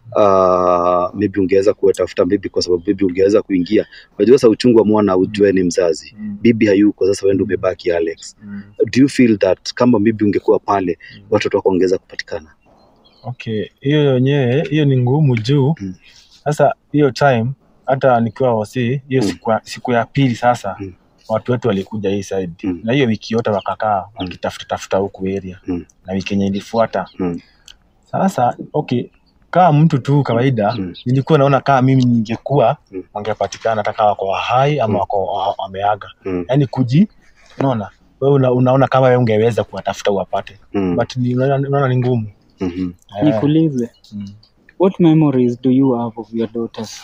uh, maybe ungeweza kuwatafuta maybe kwa sababu maybe ungeweza kuingia unajua sasa uchungu wa mwana ujue ni mzazi mm. bibi hayuko sasa wewe ndio umebaki Alex Mm. do you feel that kama maybe ungekuwa pale watoto wako ungeweza kupatikana okay hiyo yenyewe hiyo ni ngumu juu Mm. sasa hiyo time hata nikiwa wasi hiyo Mm. siku, ya- siku ya pili sasa Mm. watu wetu walikuja hii side Mm. na hiyo wiki yote wakakaa wakitafuta tafuta huku area Mm. na wiki yenye ilifuata Mm. sasa okay kama mtu tu kawaida Mm. nilikuwa naona kama mimi ningekuwa Mm. wangepatikana hata kama wako hai ama Mm. wako wa- wameaga mm. yaani kuji unaona wewe una, unaona kama wewe ungeweza kuwatafuta uwapate Mm. but ni- unaona unaona ni ngumu Mhm. Eh, nikuulize mm. what memories do you have of your daughters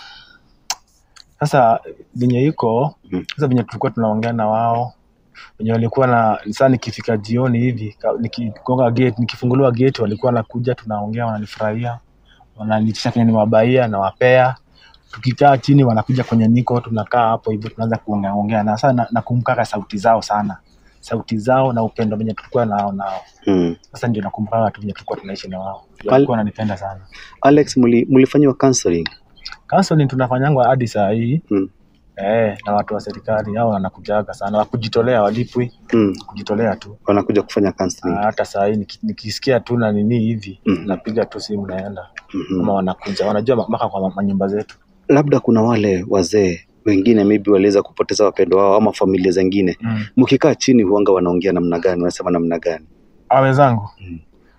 sasa venye iko Mm. sasa venye tulikuwa tunaongea na wao wenye walikuwa na saa nikifika jioni hivi ka- nikigonga gate nikifunguliwa gate walikuwa nakuja tunaongea wananifurahia wananitisha kenye niwabaia nawapea tukikaa chini wanakuja kwenye niko tunakaa hapo hivyo tunaanza kuongeaongea na sasa na- nakumbukaga sauti zao sana sauti zao na upendo venye tulikuwa nao nao Mm. sasa ndio nakumbukaga tu venye tulikuwa tunaishi na wao Al- walikuwa wananipenda sana Alex, muli- mlifanyiwa counseling? counseling tunafanyangwa hadi saa hii Mm. eh, na watu wa serikali hao wanakujaga sana wakujitolea walipwi Mm. kujitolea tu Wanakuja kufanya counseling. Ah, hata saa hii niki- nikisikia tu na nini hivi Mhm. napiga tu simu naenda Mhm. ama wanakuja wanajua ma- mpaka kwa ma- manyumba zetu Labda kuna wale wazee wengine maybe waliweza kupoteza wapendo wao ama familia zingine, mm. mkikaa chini huanga wanaongea namna gani, wanasema namna gani? a wenzangu Mm.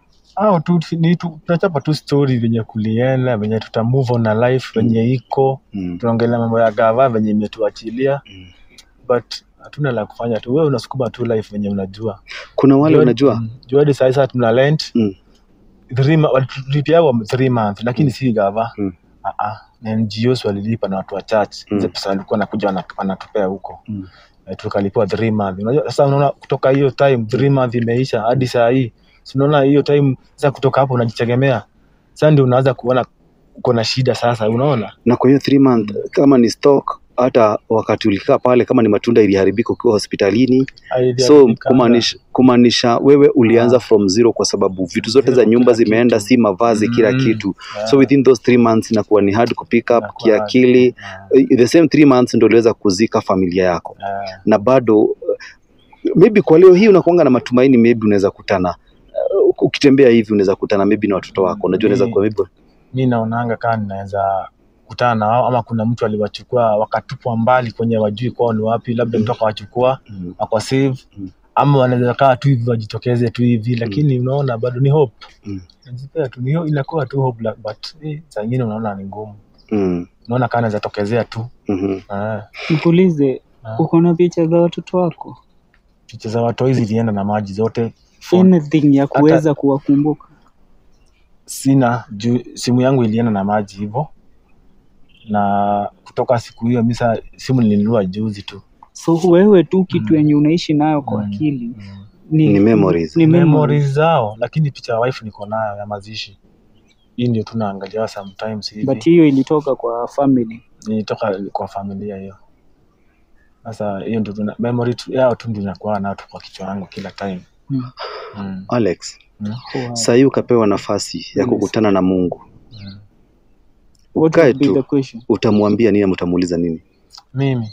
au tu ni tu tunachapa tu story venye kulienda venye tuta move on na life venye iko Mm. tunaongelea mambo ya gava venye imetuachilia Mm. but hatuna la kufanya tu wewe unasukuma tu life venye unajua Kuna wale Juu- unajua mm, juu hadi saa hii sasa tuna rent Mm. three ma- walitulipiagwa three months lakini si gava Mm. Ah, ah, na NGOs walilipa na watu wa church Mm. hizo pesa walikuwa nakuja wana- wanatupea huko Mm. Eh, tukalipiwa three months unajua sasa unaona kutoka hiyo time three months imeisha hadi saa hii si unaona hiyo time sasa kutoka hapo unajitegemea sasa ndio unaanza kuona uko na shida sasa unaona na kwa hiyo three month kama ni stock hata wakati ulikaa pale kama ni matunda iliharibika ukiwa hospitalini so Haijaharibika. kumaanisha kumaanisha wewe ulianza from zero kwa sababu vitu zote Zero za nyumba kila zimeenda kitu. si mavazi kila Mm. kitu Yeah. so within those three months inakuwa ni hard kupick up Inakuwa kiakili hard. Eh, the same three months ndio uliweza kuzika familia yako Yeah. na bado eh, maybe kwa leo hii unakuanga na matumaini maybe unaweza kutana eh, ukitembea hivi unaweza kutana maybe na watoto wako unajua unaweza kuwa maybe mi naonanga kaa ninaweza kutana na wao ama kuna mtu aliwachukua wakatupwa mbali kwenye wajui kwao ni wapi labda mtu akawachukua Mm. akwa save Mm. ama wanaweza kaa tu hivi wajitokeze tu hivi lakini unaona bado ni hope Mm. najipea tu ni inakuwa tu hope la- but eh, saa ingine unaona ni ngumu Mm. unaona kaa naweza tokezea tu Mhm. Ah, Nikuulize, ah. uko na picha za watoto wako? picha za watoi zilienda na maji zote Anything ya kuweza kuwakumbuka? sina juu simu yangu ilienda na maji hivyo na kutoka siku hiyo misa simu nilinunua juzi tu So wewe tu kitu Mm. yenye unaishi nayo kwa Mm. akili mm. Ni memories. ni memories memories. zao lakini picha ya wife niko nayo ya mazishi hii ndio tunaangalia sometimes hivi But hiyo ilitoka kwa family. nilitoka kwa familia hiyo sasa hiyo ndio tuna memory tu, yao tu ndio inakuwa nayo tu kwa kichwa yangu kila time Mm. mm. Alex Mm. Wow. saa hii ukapewa nafasi ya Yes. kukutana na Mungu Mm. What ukae would be the tu question? utamwambia nini ama utamuuliza nini mimi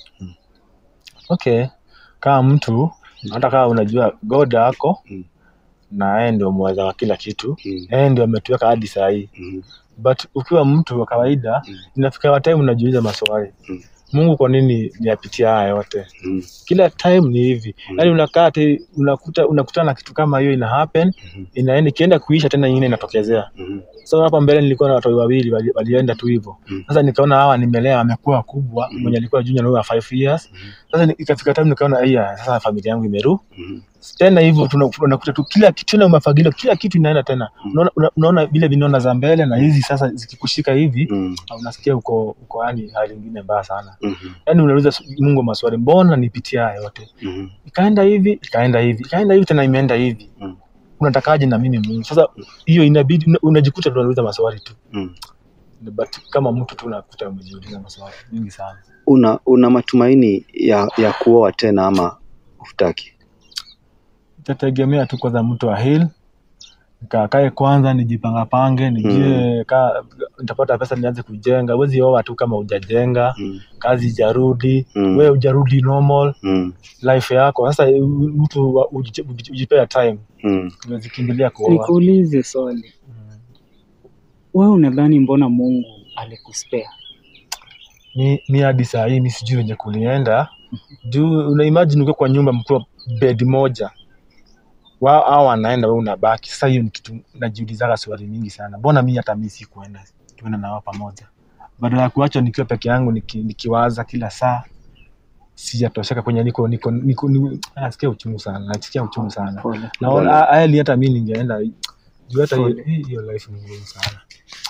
okay kama mtu hata kama unajua god ako Mm. na yeye ndio mweza wa kila kitu Mm. yeye ndio ametuweka hadi saa hii Mhm. but ukiwa mtu wa kawaida Mm. inafika wa time unajiuliza maswali Mm. mungu kwa nini niyapitia haya yote Mhm. kila time ni hivi Mm. yaani unakaa ati unakuta unakutana na kitu kama hiyo ina happen Mhm. inaenda ikienda kuisha tena nyingine inatokezea Mhm. so hapa mbele nilikuwa na watoi wawili wali- walienda tu hivyo Mm. sasa nikaona hawa nimelea wamekuwa wakubwa Mm. mwenye alikuwa junior na huyo wa 5 years Mhm. sasa ni- ikafika time nikaona iya sasa familia yangu imeru Mhm. tena hivyo tuna- unakuta tu kila kitu tena umefagiliwa kila kitu inaenda tena Mm. unaona una- unaona vile vinona za mbele na hizi sasa zikikushika hivi Mhm. unasikia uko uko yani hali ingine mbaya sana Mhm. yani unauliza su- Mungu maswali mbona nipitia haya yote Mhm. ikaenda hivi ikaenda hivi ikaenda hivi tena imeenda hivi Mm. unatakaje na mimi Mungu sasa hiyo inabidi una- unajikuta tu unauliza maswali tu Mhm. but kama mtu tu unakuta umejiuliza maswali mingi sana una una matumaini ya ya kuoa tena ama hutaki itategemea tu kwanza mtu wa hil nikakae kwanza nijipangapange nijue ka nitapata pesa nianze kujenga huwezi oa tu kama hujajenga Mhm. kazi ijarudi Mm. wewe hujarudi normal Mhm. life yako sasa u- mtu wa- uji- uji- ujipea time Mhm. umezikimbilia kuoa Nikuulize swali, Mm. wewe unadhani mbona Mungu alikuspea? mi, mi hadi saa hii mi sijui wenye kulienda juu una imagine ukiwa kwa nyumba mkiwa bed moja wao hao wanaenda wewe unabaki sasa hiyo ni kitu najiulizaga swali mingi sana mbona mi hata mi sikuenda tuenda na wao pamoja badala ya kuachwa nikiwa peke yangu niki, nikiwaza kila saa sijatosheka kwenye niko niko niko ni- nasikia uchungu sana nasikia uchungu sana Pole. naona Pole. hali hata mi ningeenda juu hata hiyo Pole. hii- hiyo life ni ngumu sana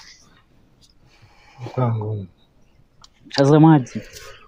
ilikuwa ngumu Mtazamaji,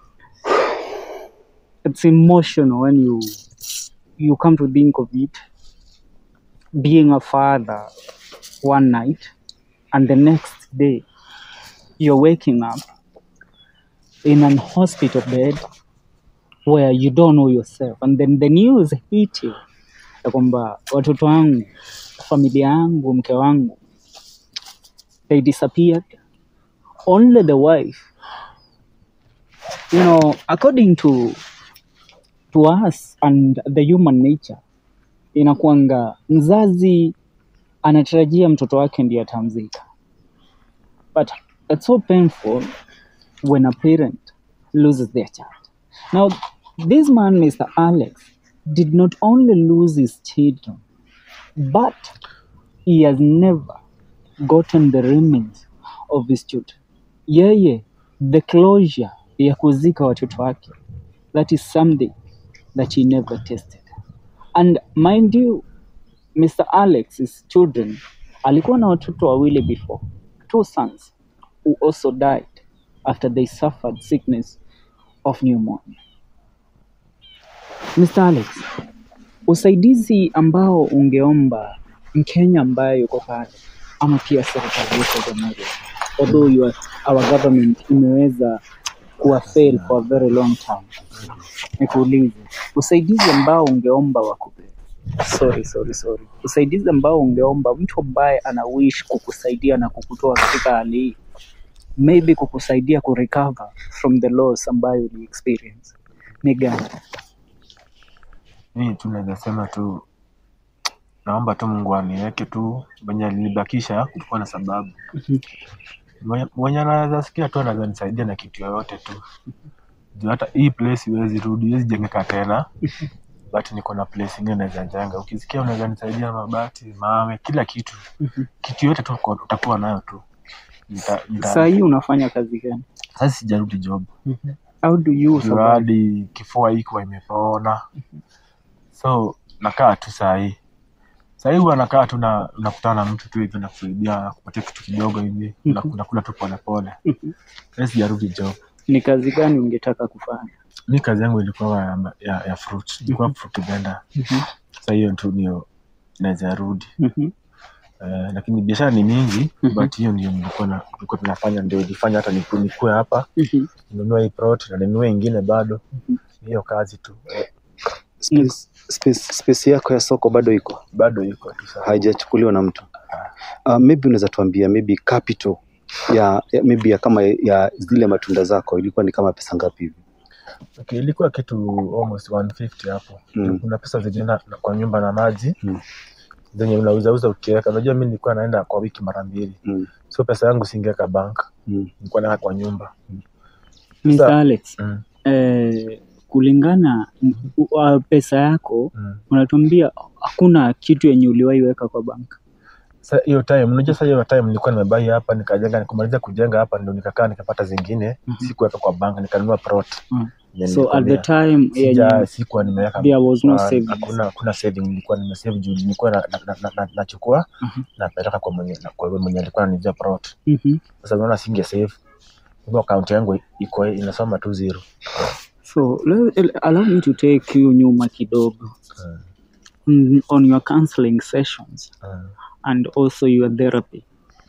it's emotional when you you come to think of it being a father one night and the next next day you're waking up in an hospital bed where you don't know yourself and then the news hit you ya kwamba watoto wangu familia yangu mke wangu they disappeared only the wife you know according to to us and the human nature inakuanga mzazi anatarajia mtoto wake ndiye atamzika but it's so painful when a parent loses their child now this man mr alex did not only lose his children but he has never gotten the remains of his children yeye the closure ya kuzika watoto wake that is something that he never tasted and mind you mr alex's children alikuwa na watoto wawili before two sons who also died after they suffered sickness of pneumonia mr alex usaidizi ambao ungeomba mkenya ambaye yuko pale ama pia serikali yetu ya jamhuri although you are, our government imeweza kuwa fail for a very long time nikuulize usaidizi ambao ungeomba wakupe sorry sorry sorry usaidizi ambao ungeomba mtu ambaye ana wish kukusaidia na kukutoa katika hali hii maybe kukusaidia kurecover from the loss ambayo uli experience ni gani Mimi tu naweza sema tu naomba tu Mungu aniweke tu venye alinibakisha kulikuwa na sababu. Mwenye- Mwenye anaweza sikia tu anaweza nisaidia na kitu yoyote tu. Juu hata hii place iwezi rudi, iwezi jengeka tena. But niko na place ingine naweza jenga. Ukisikia unaweza nisaidia na mabati, mawe, kila kitu. Kitu yote tu uko- utakuwa nayo tu. Nita, nita, saa hii unafanya kazi gani sasa sijarudi job. how do you Juu survive? hadi kifua iko imepona. So nakaa tu saa hii. Saa hii huwa nakaa tu na unakutana na mtu tu hivi nakusaidia kupatia kitu kidogo hivi na unakula tu polepole. Sasa sijarudi job. ni kazi gani ungetaka kufanya Mi kazi yangu ilikuwa ya, ya, ya fruit. Ilikuwa fruit vendor. Sasa hiyo tu ndio naweza rudi. Mhm. Eh, lakini biashara ni mingi Mhm. but hiyo ndio nilikuwa na nilikuwa tunafanya ndio ilifanya hata niku- nikue hapa Mhm. ninunue hii plot na ninunue ingine bado. Hiyo kazi tu. Eh, Space, space, space yako ya soko bado iko bado iko tu sasa. haijachukuliwa na mtu uh, maybe unaweza tuambia maybe capital ya, ya maybe ya kama ya zile matunda zako ilikuwa ni kama pesa ngapi hivi Okay, ilikuwa kitu almost 150 hapo. Mm. Kuna pesa zilienda na- kwa nyumba na maji Mm. zenye unauzauza ukiweka. Unajua mimi nilikuwa naenda kwa wiki mara mbili, mm. so pesa yangu singeweka bank, mm. nilikuwa naweka kwa nyumba. Mr. Sa- Alex Mm. eh, kulingana uh, pesa yako Mm. unatuambia hakuna kitu yenye uliwahi weka kwa bank Sa hiyo time, unajua sasa hiyo time nilikuwa nimebai hapa nikajenga, nikamaliza kujenga hapa ndio nikakaa nikapata zingine, Mhm. sikuweka kwa bank, nikanunua plot. Mm. Yenye so at the nilikwambia. time Sija, yenye sikuwa nimeweka there was no Ah, savings hakuna hakuna saving nilikuwa nimesave juu nilikuwa na, na, na, na, na, nachukua Mhm. napeleka kwa mwenye na kwa yule mwenye alikuwa ananijia plot. Mhm. Sasa unaona singe save. Hivyo account yangu iko inasoma tu zero. so le- allow me to take you nyuma kidogo Mm. mm, on your counseling sessions Mm. and also your therapy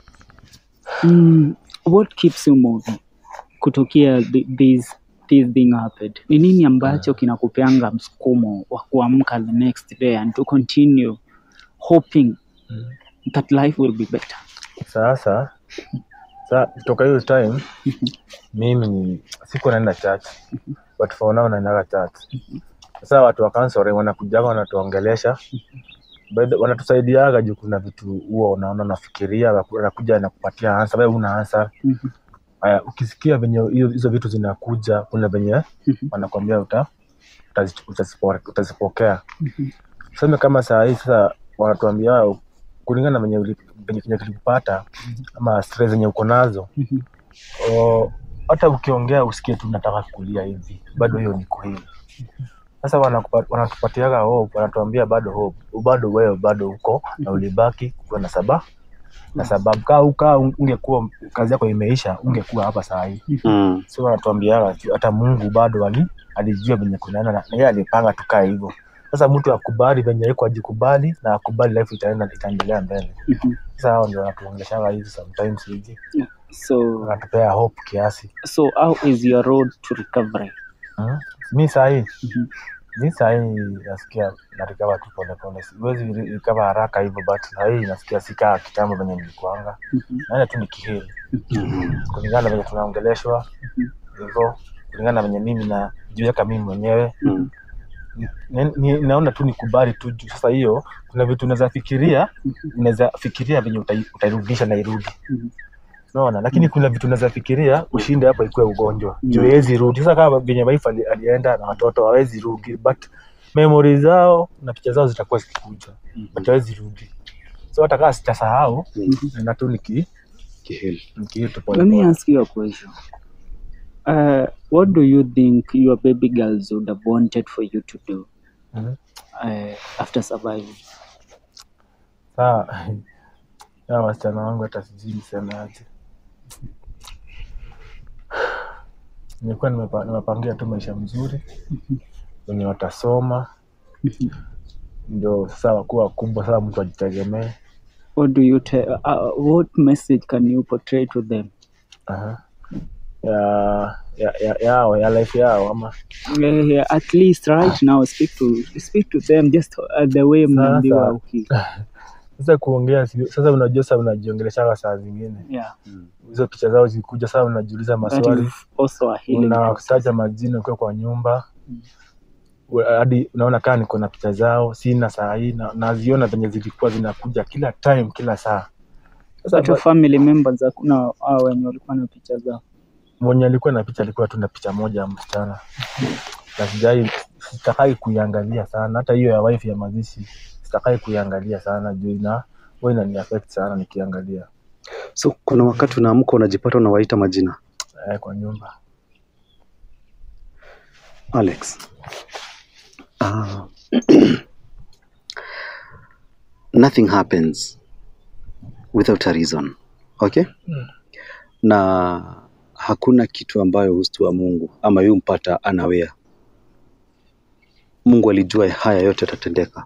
mm, what keeps you moving kutokea th- this this thing happened ni nini ambacho kinakupeanga msukumo wa kuamka the next day and to continue hoping Mm. that life will be better Sasa sa kutoka hiyo time mimi ni sikuwa naenda church but for now naendaga church. Sasa watu wa counseling wanakujaga wanatuongelesha By the- wanatusaidiaga juu kuna vitu huwa unaona unafikiria wanakuja nakupatia answer wewe una answer Mhm. Haya, ukisikia venye hiyo- hizo vitu zinakuja, kuna venye Mhm. wanakwambia uta utazi- utazipo- utazipokea. Mhm. Tuseme kama saa hii sasa wanatuambia kulingana na venye uli- venye kenye kilikupata ama stress zenye uko nazo, Mhm. o, hata ukiongea usikie tu nataka kulia hivi, bado hiyo ni kweli. Sasa wanakupa- wanatupatiaga hope, wanatuambia bado hope, bado wewe bado uko na ulibaki kuwa na sababu na sababu kaa ukaa ungekuwa kazi yako imeisha, ungekuwa hapa saa hii Mm. so wanatuambia hata Mungu bado ali alijua venye kunaenda na na yeye alipanga tukae hivyo. sasa mtu akubali venye iko ajikubali na akubali life itaenda itaendelea mbele Mhm. sasa hao ndio wanatuongeleshanga hizi sometimes hivi So, wanatupea hope kiasi so how is your road to recovery? hmm? mi sahii Mhm. mi sahii nasikia narikava tu polepole siwezi rikava haraka hivyo but sahii nasikia sikaa kitambo venye nilikuanga Mhm. naenda tu nikihili kulingana na venye tunaongeleshwa hivyo kulingana na venye mimi najiweka mimi mwenyewe Mm. ni, ni, naona tu nikubali tu juu sasa hiyo kuna vitu unaweza fikiria unaweza fikiria venye utai- utairudisha na irudi Mhm. naona lakini kuna vitu unaweza fikiria ushinde hapa ikuwe ugonjwa Mm. juu hawezi rudi sasa kama venye wife ali, alienda na watoto hawezi rudi but memory zao na picha zao zitakuwa zikikuja but hawezi rudi so hata kama sitasahau Mhm. naenda tu niki Kihili. nikiitu Let me polepole ask you a question. Uh, what do you think your baby girls would have wanted for you to do Mhm. uh, after surviving? saa ya wasichana wangu hata sijui niseme aje nilikuwa nimepa- nimepangia tu maisha mzuri wenye watasoma ndio sasa wakuwa wakubwa sasa mtu ajitegemee What do you tell? Uh, what message can you portray to them? Aha. ya ya ya yao ya life yao ama Uh, at least right now, speak to speak to them just uh, the way mnaambiwa uki- sasa kuongea si- sasa unajua sasa unajiongeleshanga saa zingine yeah. hizo picha zao zikuja sasa unajiuliza That maswali is also a healing. process. unataja majina ukiwa kwa nyumba U- hadi unaona kaa niko na picha zao sina saa hii na- naziona venye zilikuwa zinakuja kila time kila saa sasa But your ba- family members hakuna hao wenye walikuwa na picha zao. mwenye alikuwa na picha alikuwa tu na picha moja ya msichana na sijai sitakai kuiangalia sana hata hiyo ya wife ya mazishi sitakai kuiangalia sana juu ina huwa inani affect sana nikiangalia so kuna wakati unaamka unajipata unawaita majina eh, kwa nyumba alex uh, nothing happens without a reason okay na hakuna kitu ambayo hustua mungu ama yumpata anawea mungu alijua haya yote yatatendeka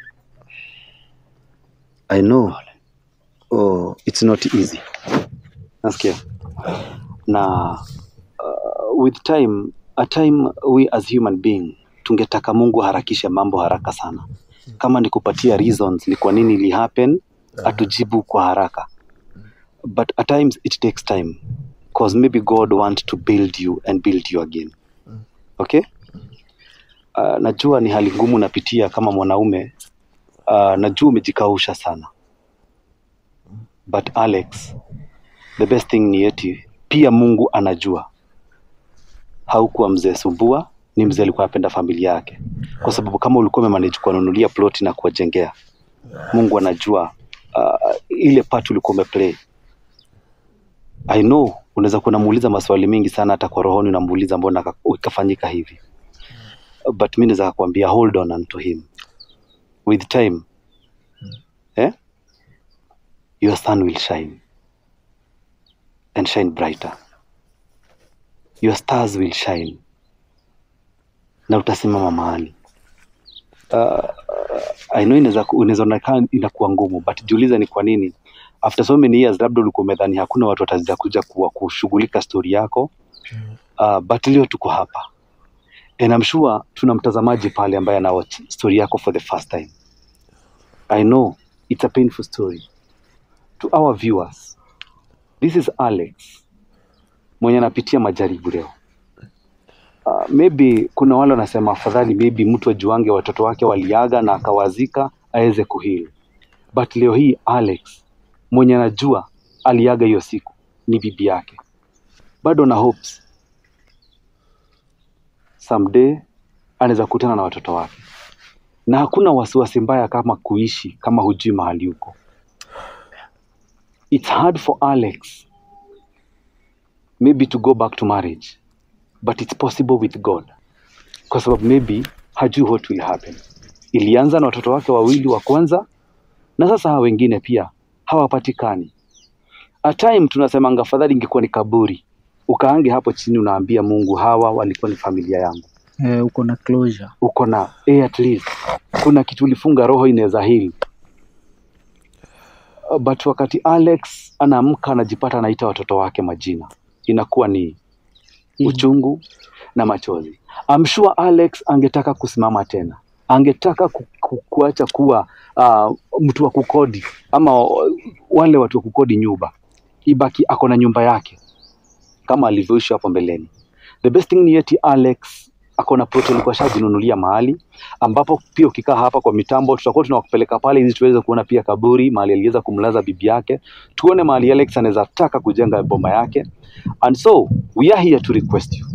i know oh, it's not easy nasikia na uh, with time a time we as human being tungetaka mungu aharakishe mambo haraka sana kama ni kupatia reasons ni kwa nini ili happen atujibu kwa haraka but at times it takes time cause maybe god want to build you and build you again okay uh, najua ni hali ngumu napitia kama mwanaume uh, najua umejikausha sana but alex the best thing ni eti pia mungu anajua haukuwa mzee sumbua ni mzee alikuwa anapenda familia yake kwa sababu kama ulikuwa umemanage kuwanunulia ploti na kuwajengea mungu anajua uh, ile part ulikuwa umeplay i know unaweza kuwa unamuuliza maswali mengi sana hata kwa rohoni unamuuliza mbona ka- ikafanyika hivi but mi naweza kuambia hold on unto him with time eh? your sun will shine and shine brighter your stars will shine na utasimama mahali uh, I know inaweza ku- inaweza onekana inakuwa ngumu but jiulize ni kwa nini after so many years labda ulikuwa umedhani hakuna watu wataweza kuja kuwa kushughulika story yako uh, but leo tuko hapa and I'm sure tuna mtazamaji pale ambaye ana watch story yako for the first time I know it's a painful story to our viewers this is Alex mwenye anapitia majaribu leo uh, maybe kuna wale wanasema afadhali maybe mtu ajuange watoto wake waliaga na akawazika aweze kuhili but leo hii Alex mwenye anajua aliaga hiyo siku ni bibi yake bado na hopes someday anaweza kukutana na watoto wake na hakuna wasiwasi mbaya kama kuishi kama hujui mahali huko it's hard for Alex maybe to go back to marriage but it's possible with God kwa sababu maybe hajui what will happen ilianza na watoto wake wawili wa kwanza na sasa hawa wengine pia hawapatikani a time tunasemanga afadhali ingekuwa ni kaburi ukaange hapo chini unaambia mungu hawa walikuwa ni familia yangu Eh, uko na closure. uko na eh, at least kuna kitu ulifunga roho inaweza heal Uh, but wakati Alex anaamka anajipata anaita watoto wake majina inakuwa ni uchungu na machozi I'm sure Alex angetaka kusimama tena angetaka ku, ku, kuacha kuwa uh, mtu wa kukodi ama uh, wale watu wa kukodi nyumba ibaki ako na nyumba yake kama alivyoishi hapo mbeleni the best thing ni eti Alex ako na plot alikuwa shajinunulia mahali ambapo pia ukikaa hapa kwa mitambo tutakuwa tunawapeleka pale ili tuweze kuona pia kaburi mahali aliweza kumlaza bibi yake tuone mahali Alex anaweza taka kujenga boma yake and so we are here to request you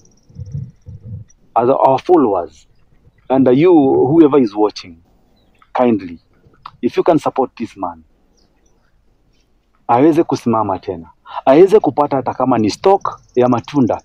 as our followers and you whoever is watching kindly if you can support this man aweze kusimama tena aweze kupata hata kama ni stock ya matunda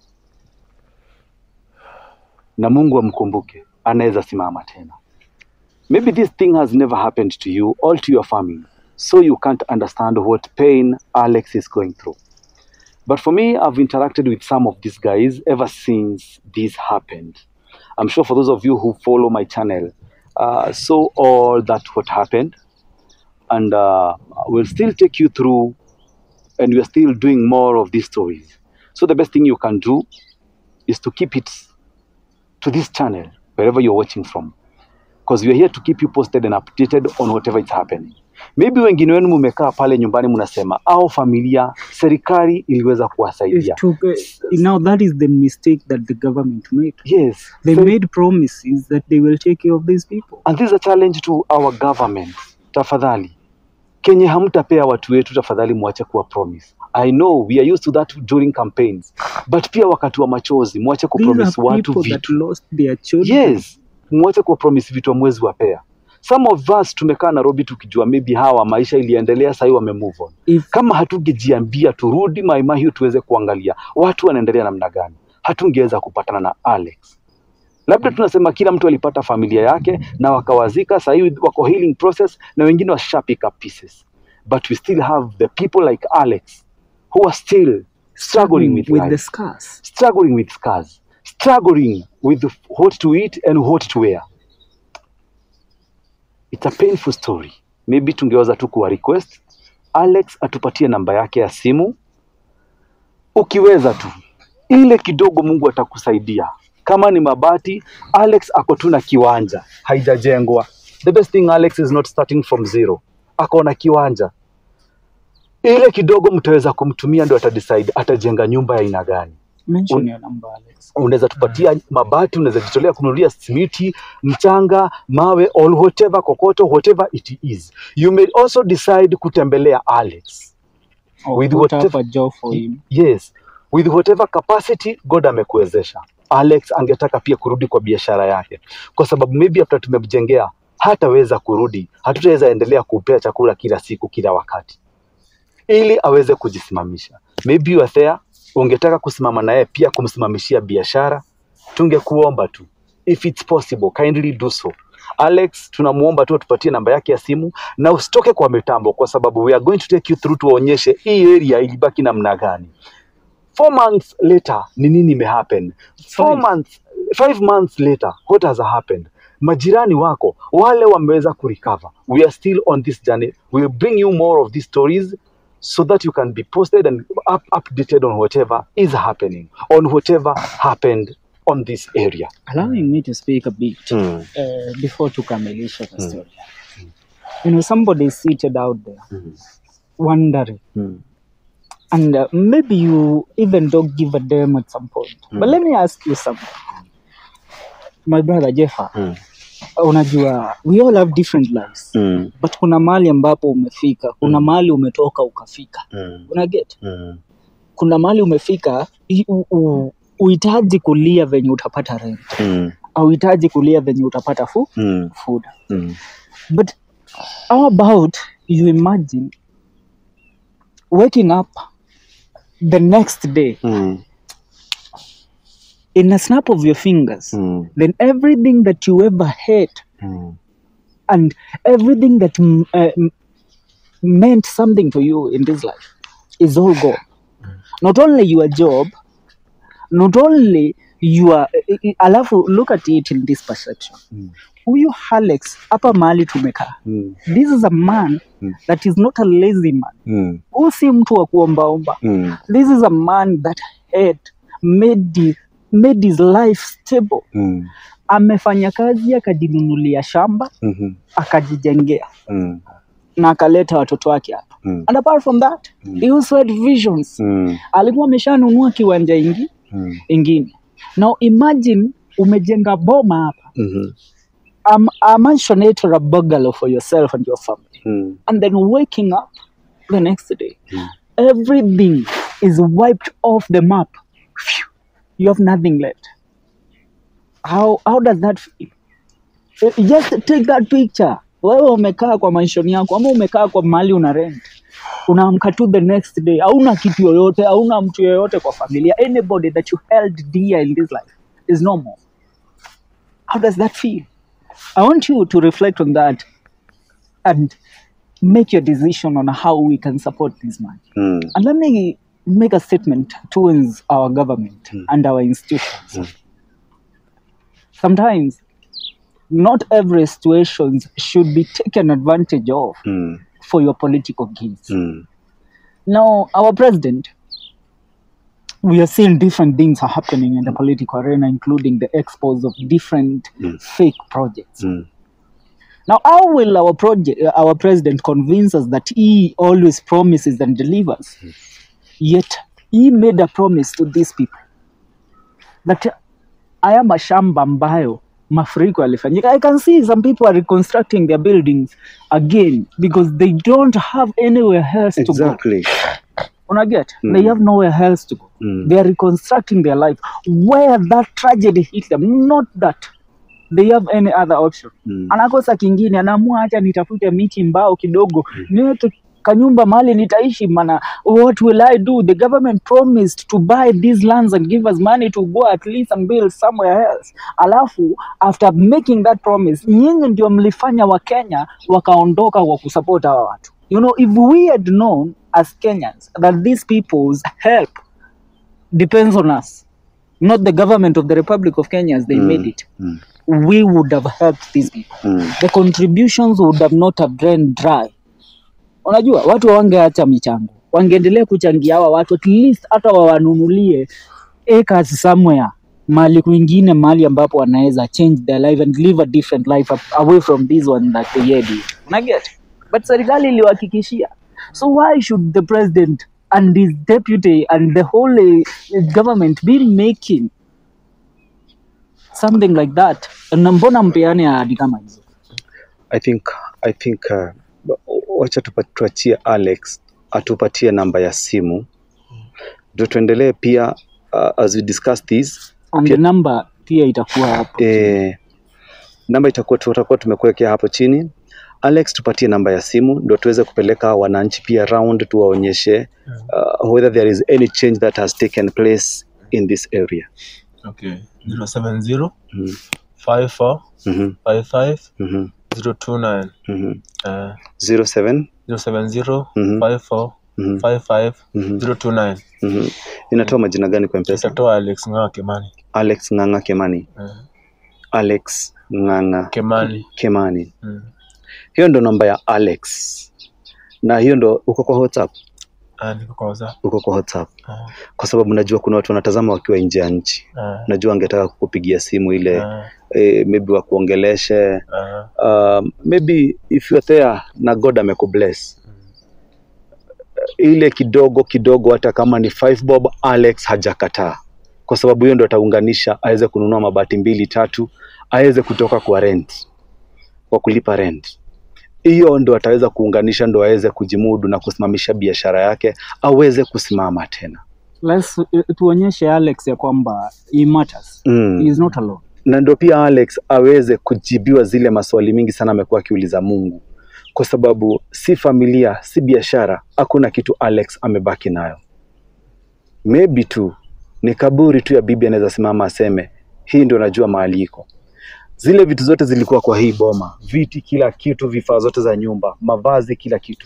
na Mungu amkumbuke, anaweza simama tena. Maybe this thing has never happened to you or to your family, so you can't understand what pain Alex is going through. But for me, I've interacted with some of these guys ever since this happened. I'm sure for those of you who follow my channel, uh, saw all that what happened, and uh, we'll still take you through, and we're still doing more of these stories. So the best thing you can do is to keep it to this channel wherever you're watching from because we are here to keep you posted and updated on whatever is happening maybe wengine wenu mmekaa pale nyumbani mnasema au familia serikali iliweza It kuwasaidia took, uh, now that is the mistake that the government made. yes They Seri- made promises that they will take care of these people. and this is a challenge to our government tafadhali kenye hamtapea watu wetu tafadhali mwache kuwa promise i know we are used to that during campaigns but pia wakati wa machozi mwache These kupromise are watu people that vitu lost their children. yes mwache kuwa promise vitu amwezi wapea some of us tumekaa nairobi tukijua maybe hawa maisha iliendelea sahii wame move on If kama hatungejiambia turudi maima hiyo tuweze kuangalia watu wanaendelea namna gani hatungeweza kupatana na alex labda tunasema kila mtu alipata familia yake na wakawazika sahii wako healing process na wengine washa pick up pieces but we still have the people like alex who are still struggling with, with life the scars. struggling with scars, struggling with what to eat and what to wear. It's a painful story. Maybe tungeweza tu kuwa request Alex atupatie namba yake ya simu, ukiweza tu ile kidogo, Mungu atakusaidia. Kama ni mabati, Alex ako tu na kiwanja, haijajengwa. The best thing Alex is not starting from zero, ako na kiwanja ile kidogo, mtaweza kumtumia, ndo atadecide atajenga nyumba ya aina gani Mention Un- your number, Alex. unaweza tupatia mabati, unaweza jitolea kununulia simiti, mchanga, mawe, or whatever kokoto, whatever it is. You may also decide kutembelea Alex. Or With put whatever- up a job for him. Yes, with whatever capacity God amekuwezesha. Alex angetaka pia kurudi kwa biashara yake, kwa sababu maybe after tumemjengea hataweza kurudi, hatutaweza endelea kupea chakula kila siku kila wakati, ili aweze kujisimamisha. Maybe you are there, ungetaka kusimama naye pia kumsimamishia biashara, tungekuomba tu if it's possible kindly do so. Alex, tunamuomba tu atupatie namba yake ya simu na usitoke kwa mitambo, kwa sababu we are going to take you through, tuwaonyeshe hii area ilibaki namna gani. Four months later ni nini imehappen? Four Five. months, five months later what has happened? Majirani wako wale wameweza kurecover. We are still on this journey. We will bring you more of these stories so that you can be posted and up, updated on whatever is happening, on whatever happened on this area. Allowing me to speak a bit Mm. uh, before tukamilisha the story. You know, somebody is seated out there Mm. wondering, Mm. and uh, maybe you even don't give a damn at some point. But let me ask you something. My brother Jeffa, Mm. unajua we all have different lives. Mm. But kuna mahali ambapo umefika, kuna mahali umetoka ukafika. Mm. Una get? Mm. Kuna mahali umefika i- u- u- uhitaji kulia venye utapata rent, Mm. auhitaji kulia venye utapata fu, Mm. food. Mm. But how about you imagine waking up the next day Mm. in a snap of your fingers, Mm. then everything that you ever hate Mm. and everything that mm, uh, m- meant something to you in this life is all gone. Not only your job, not only you are i- i- alafu look at it in this perception Mm. huyu Alex hapa mahali tumekaa Mm. this is a man Mm. that is not a lazy man Mm. huyu si mtu wa kuombaomba Mm. this is a man that had made, the, made his life stable Mm. amefanya kazi akajinunulia shamba Mhm. akajijengea Mm. na akaleta watoto wake hapa Mm. and apart from that Mm. he also had visions Mm. alikuwa ameshanunua kiwanja ingi Mm. ingine now imagine umejenga boma hapa Mhm. a, a mansionate or a bungalow for yourself and your family Mm. and then waking up the next day Mm. everything is wiped off the map Phew. you have nothing left how, how does that feel Eh, just take that picture wewe umekaa kwa mansion yako ama umekaa kwa mahali una rent unaamka tu the next day hauna kitu yoyote hauna mtu yoyote kwa familia anybody that you held dear in this life is no more how does that feel i want you to reflect on that and make your decision on how we can support this man Mm. and let me make a statement towards our government and our institutions. Sometimes, not every situation should be taken advantage of Mm. for your political gains. Mm. Now, our president, we are seeing different things are happening in the political arena, including the expose of different Mm. fake projects. Mm. Now, how will our project, uh, our president convince us that he always promises and delivers? Yet he made a promise to these people that haya mashamba ambayo mafuriko yalifanyika. I can see some people are reconstructing their buildings again because they don't have anywhere else to go. Exactly. Unaget? Mm. They have nowhere else to go. Mm. They are reconstructing their life where that tragedy hit them, not that they have any other option. Mm. Anakosa kingine, anaamua acha nitafute miti mbao kidogo niweke kanyumba mahali nitaishi mana what will i do the government promised to buy these lands and give us money to go at least and build somewhere else alafu after making that promise nyinyi ndio mlifanya wakenya wakaondoka kwa kusupport hawa watu you know if we had known as kenyans that these people's help depends on us not the government of the republic of kenya as they Mm. made it Mm. we would have helped these people Mm. the contributions would have not have drained dry. Unajua watu wangeacha michango, wangeendelea kuchangia hawa watu at least hata wawanunulie acres somewhere mahali kwingine, mahali ambapo wanaweza change their life and live a different life up- away from this one that they had. Unaget? But serikali iliwahakikishia. So why should the president and his deputy and the whole uh, government be making something like that? Na mbona mpeane ahadi kama hizo? I think I think uh, wacha tupa- tuachie Alex atupatie namba ya simu ndio tuendelee pia uh, as we discuss this and Pia- the number pia itakuwa hapo eh, namba itakuwa tutakuwa tumekuwekea hapo chini. Alex, tupatie namba ya simu ndio tuweze kupeleka wananchi pia round tuwaonyeshe uh, whether there is any change that has taken place in this area. Okay. 070 Mhm, 54 mhm, 55 mhm, 029. mhm. Uh, 07 070 Mhm. 54 mhm, 55 mhm, 029. mhm. Inatoa majina gani kwa mpesa? Itatoa Alex Ng'aa Kimani. Alex Ng'ang'a Kemani. Uh, Alex Ng'ang'a Kimani. Kemani. Mm. Hiyo ndo namba ya Alex, na hiyo ndo uko kwa WhatsApp, Ah, niko kwa WhatsApp. uko kwa WhatsApp Ah, kwa sababu najua kuna watu wanatazama wakiwa nje ya nchi. ah, Najua angetaka kukupigia simu ile ah, eh, maybe wakuongeleshe ah. um, maybe if you are there na God amekubless ile kidogo kidogo, hata kama ni five bob, Alex hajakataa, kwa sababu hiyo ndo ataunganisha aweze kununua mabati mbili tatu, aweze kutoka kwa rent, kwa kulipa rent. Hiyo ndo ataweza kuunganisha, ndo aweze kujimudu na kusimamisha biashara yake, aweze kusimama tena. Let's, uh, tuonyeshe Alex ya kwamba he matters Mm. he is not alone na ndio pia Alex aweze kujibiwa zile maswali mingi sana amekuwa akiuliza Mungu, kwa sababu si familia, si biashara, hakuna kitu Alex amebaki nayo. Maybe tu ni kaburi tu ya bibi, anaweza simama aseme hii ndio najua mahali iko. Zile vitu zote zilikuwa kwa hii boma, viti, kila kitu, vifaa zote za nyumba, mavazi, kila kitu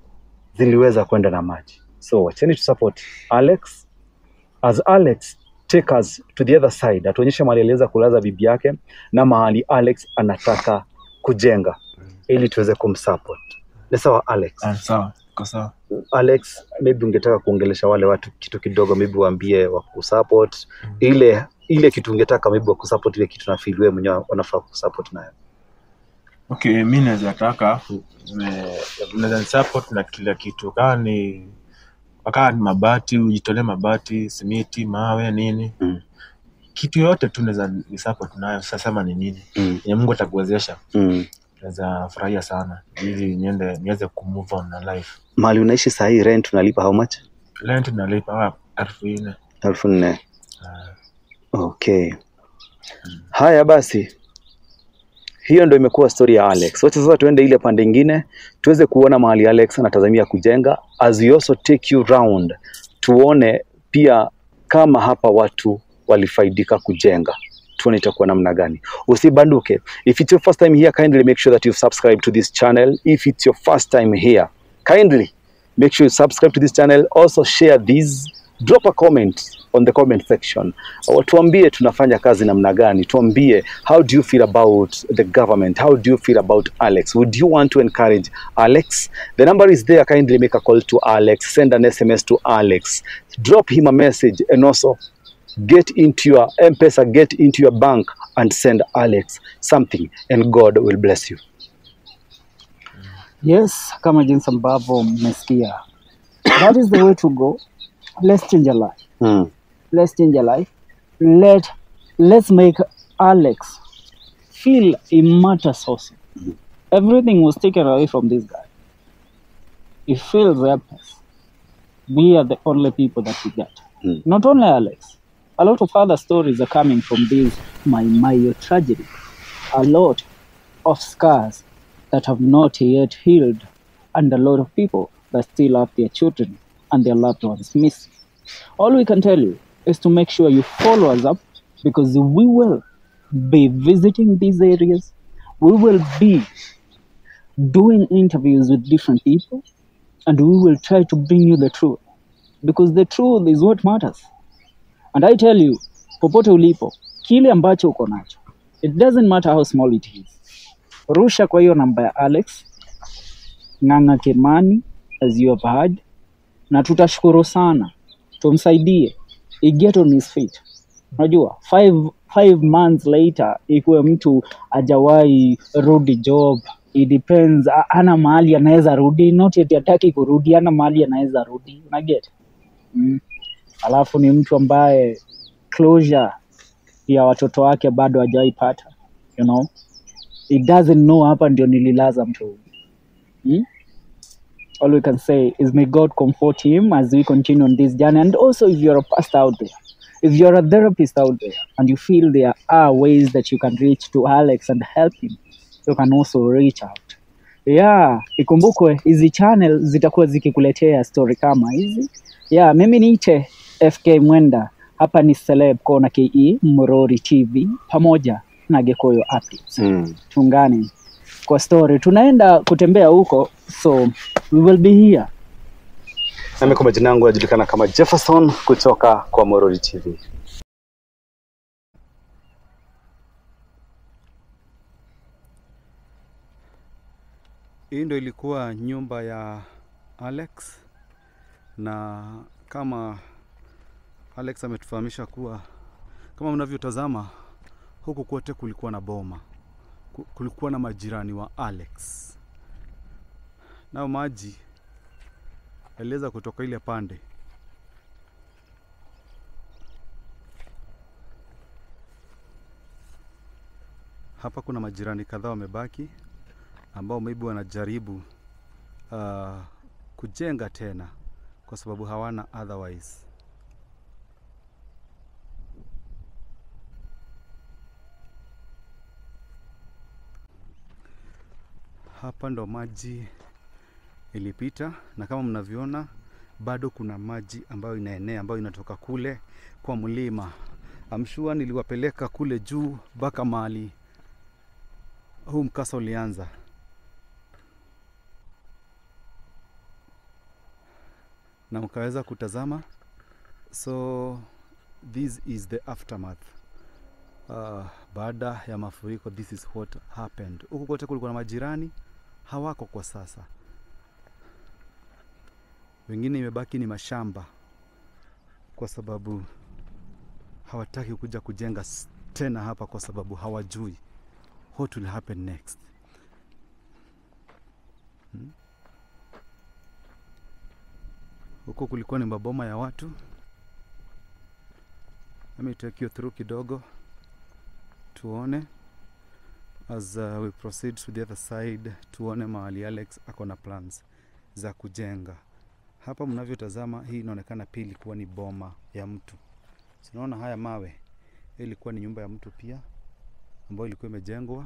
ziliweza kwenda na maji. So wacheni tu support Alex as Alex take us to the other side, atuonyeshe mahali aliweza kulaza bibi yake na mahali Alex anataka kujenga ili tuweze kumsupport. Ni sawa Alex? Ah, sawa, iko sawa. Alex, maybe ungetaka kuongelesha wale watu kitu kidogo, maybe waambie wa kusupport ile ile kitu ungetaka maybe wa kusupport ile kitu na feel wewe mwenyewe unafaa kusupport nayo. Okay, mi naweza taka me- naweza nisupport na kila kitu, kama ni kama ni mabati, ujitolee mabati, simiti, mawe, nini Mm. kitu yoyote tu naweza nisupport nayo. Sasa sema ni nini Mm. yenye Mungu atakuwezesha, Mm. naweza furahia sana ili niende niweze kumove on na life. Mahali unaishi saa hii rent unalipa how much? Rent nalipa ah, elfu nne. elfu nne. Ah, Okay. Haya basi, hiyo ndo imekuwa story ya Alex. Wacha sasa tuende ile pande ingine tuweze kuona mahali Alex anatazamia kujenga, as we also take you round, tuone pia kama hapa watu walifaidika kujenga tuone itakuwa namna gani. Usibanduke. If it's your first time here, kindly make sure that you've subscribed to this channel. If it's your first time here, kindly make sure you subscribe to this channel. Also share this. Drop a comment on the comment section. Uh, Tuambie tunafanya kazi namna gani. Tuambie how do you feel about the government? How do you feel about Alex? Would you want to encourage Alex? The number is there. Kindly make a call to Alex. Send an SMS to Alex. Drop him a message and also get into your M-Pesa, get into your bank and send Alex something and God will bless you. Yes, kama jinsi ambavyo mmesikia. That is the way to go. Let's change a life. Mm. Let's change a life. Let let's make Alex feel he matters also. Everything was taken away from this guy. He feels helpless. We are the only people that we get. Mm. Not only Alex. A lot of other stories are coming from this my Mayo tragedy. A lot of scars that have not yet healed, and a lot of people that still have their children and their loved ones missing. All we can tell you is to make sure you follow us up because we will be visiting these areas. We will be doing interviews with different people and we will try to bring you the truth because the truth is what matters. And I tell you, popote ulipo, kile ambacho uko nacho, it doesn't matter how small it is. Rusha kwa hiyo namba ya Alex Ng'ang'a Kimani as you have heard, na tutashukuru sana, tumsaidie he get on his feet. Unajua five, five months later ikuwe mtu ajawahi rudi job it depends, a- ana mahali anaweza rudi, not eti hataki kurudi, ana mahali anaweza rudi, unaget mm. Alafu ni mtu ambaye closure ya watoto wake bado hajaipata you know he doesn't know hapa ndio nililaza mtu huyu hmm? all we can say is may god comfort him as we continue on this journey and also if you're a pastor out there if you're a therapist out there and you feel there are ways that you can reach to alex and help him you can also reach out yeah ikumbukwe hizi channel zitakuwa zikikuletea story kama hizi yeah mimi niite fk mwenda hapa ni celeb kona ke mrori tv pamoja na gekoyo updates Mm. tuungane kwa story tunaenda kutembea huko so we will be here Nami kwa majina yangu najulikana kama Jefferson kutoka kwa Morori TV. Hii ndo ilikuwa nyumba ya Alex, na kama Alex ametufahamisha kuwa kama mnavyotazama huku kote kulikuwa na boma, Ku- kulikuwa na majirani wa Alex, nao maji yaliweza kutoka ile pande hapa. Kuna majirani kadhaa wamebaki ambao maybe wanajaribu uh, kujenga tena kwa sababu hawana otherwise. Hapa ndo maji ilipita, na kama mnavyoona bado kuna maji ambayo inaenea ambayo inatoka kule kwa mlima. Amshua niliwapeleka kule juu mpaka mahali huu mkasa ulianza. na mkaweza kutazama. So this is the aftermath uh, baada ya mafuriko this is what happened huku kote kulikuwa na majirani hawako kwa sasa wengine imebaki ni mashamba kwa sababu hawataki kuja kujenga s- tena hapa kwa sababu hawajui what will happen next Hmm? huko kulikuwa ni maboma ya watu let me take you through kidogo tuone as uh, we proceed to the other side tuone mahali alex ako na plans za kujenga hapa mnavyotazama hii inaonekana pia ilikuwa ni boma ya mtu sinaona haya mawe hii ilikuwa ni nyumba ya mtu pia ambayo ilikuwa imejengwa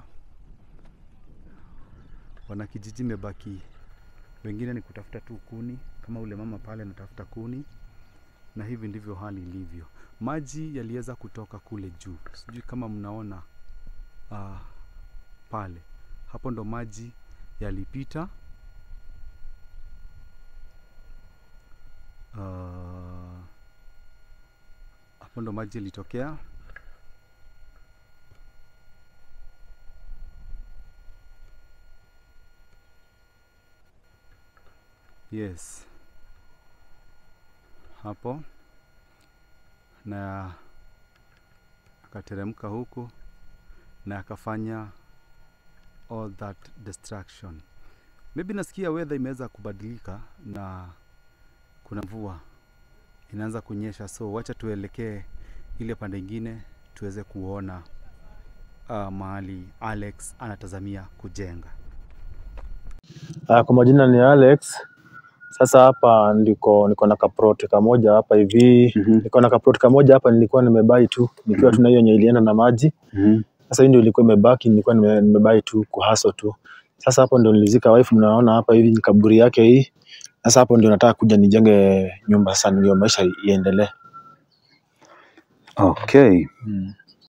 wanakijiji imebaki wengine ni kutafuta tu kuni kama ule mama pale anatafuta kuni na hivi ndivyo hali ilivyo maji yaliweza kutoka kule juu sijui kama mnaona uh, pale hapo ndo maji yalipita uh, hapo ndo maji yalitokea yes hapo na akateremka huku na akafanya all that destruction maybe nasikia weather imeweza kubadilika na kuna mvua inaanza kunyesha so wacha tuelekee ile pande ingine tuweze kuona uh, mahali alex anatazamia kujenga Ah, kwa majina ni Alex. Sasa hapa ndiko niko na kaproti kamoja hapa hivi. Mhm. Niko na kaproti kamoja hapa nilikuwa nimebai tu nikiwa tu na hiyo yenye ilienda na maji. Mhm. Sasa hii ndio ilikuwa imebaki nilikuwa nime, nimebai tu kuhaso tu. Sasa hapo ndio nilizika wife mnaona hapa hivi ni kaburi yake hii. Sasa hapo ndio nataka kuja nijenge nyumba sasa ndio maisha iendelee. okay Mm.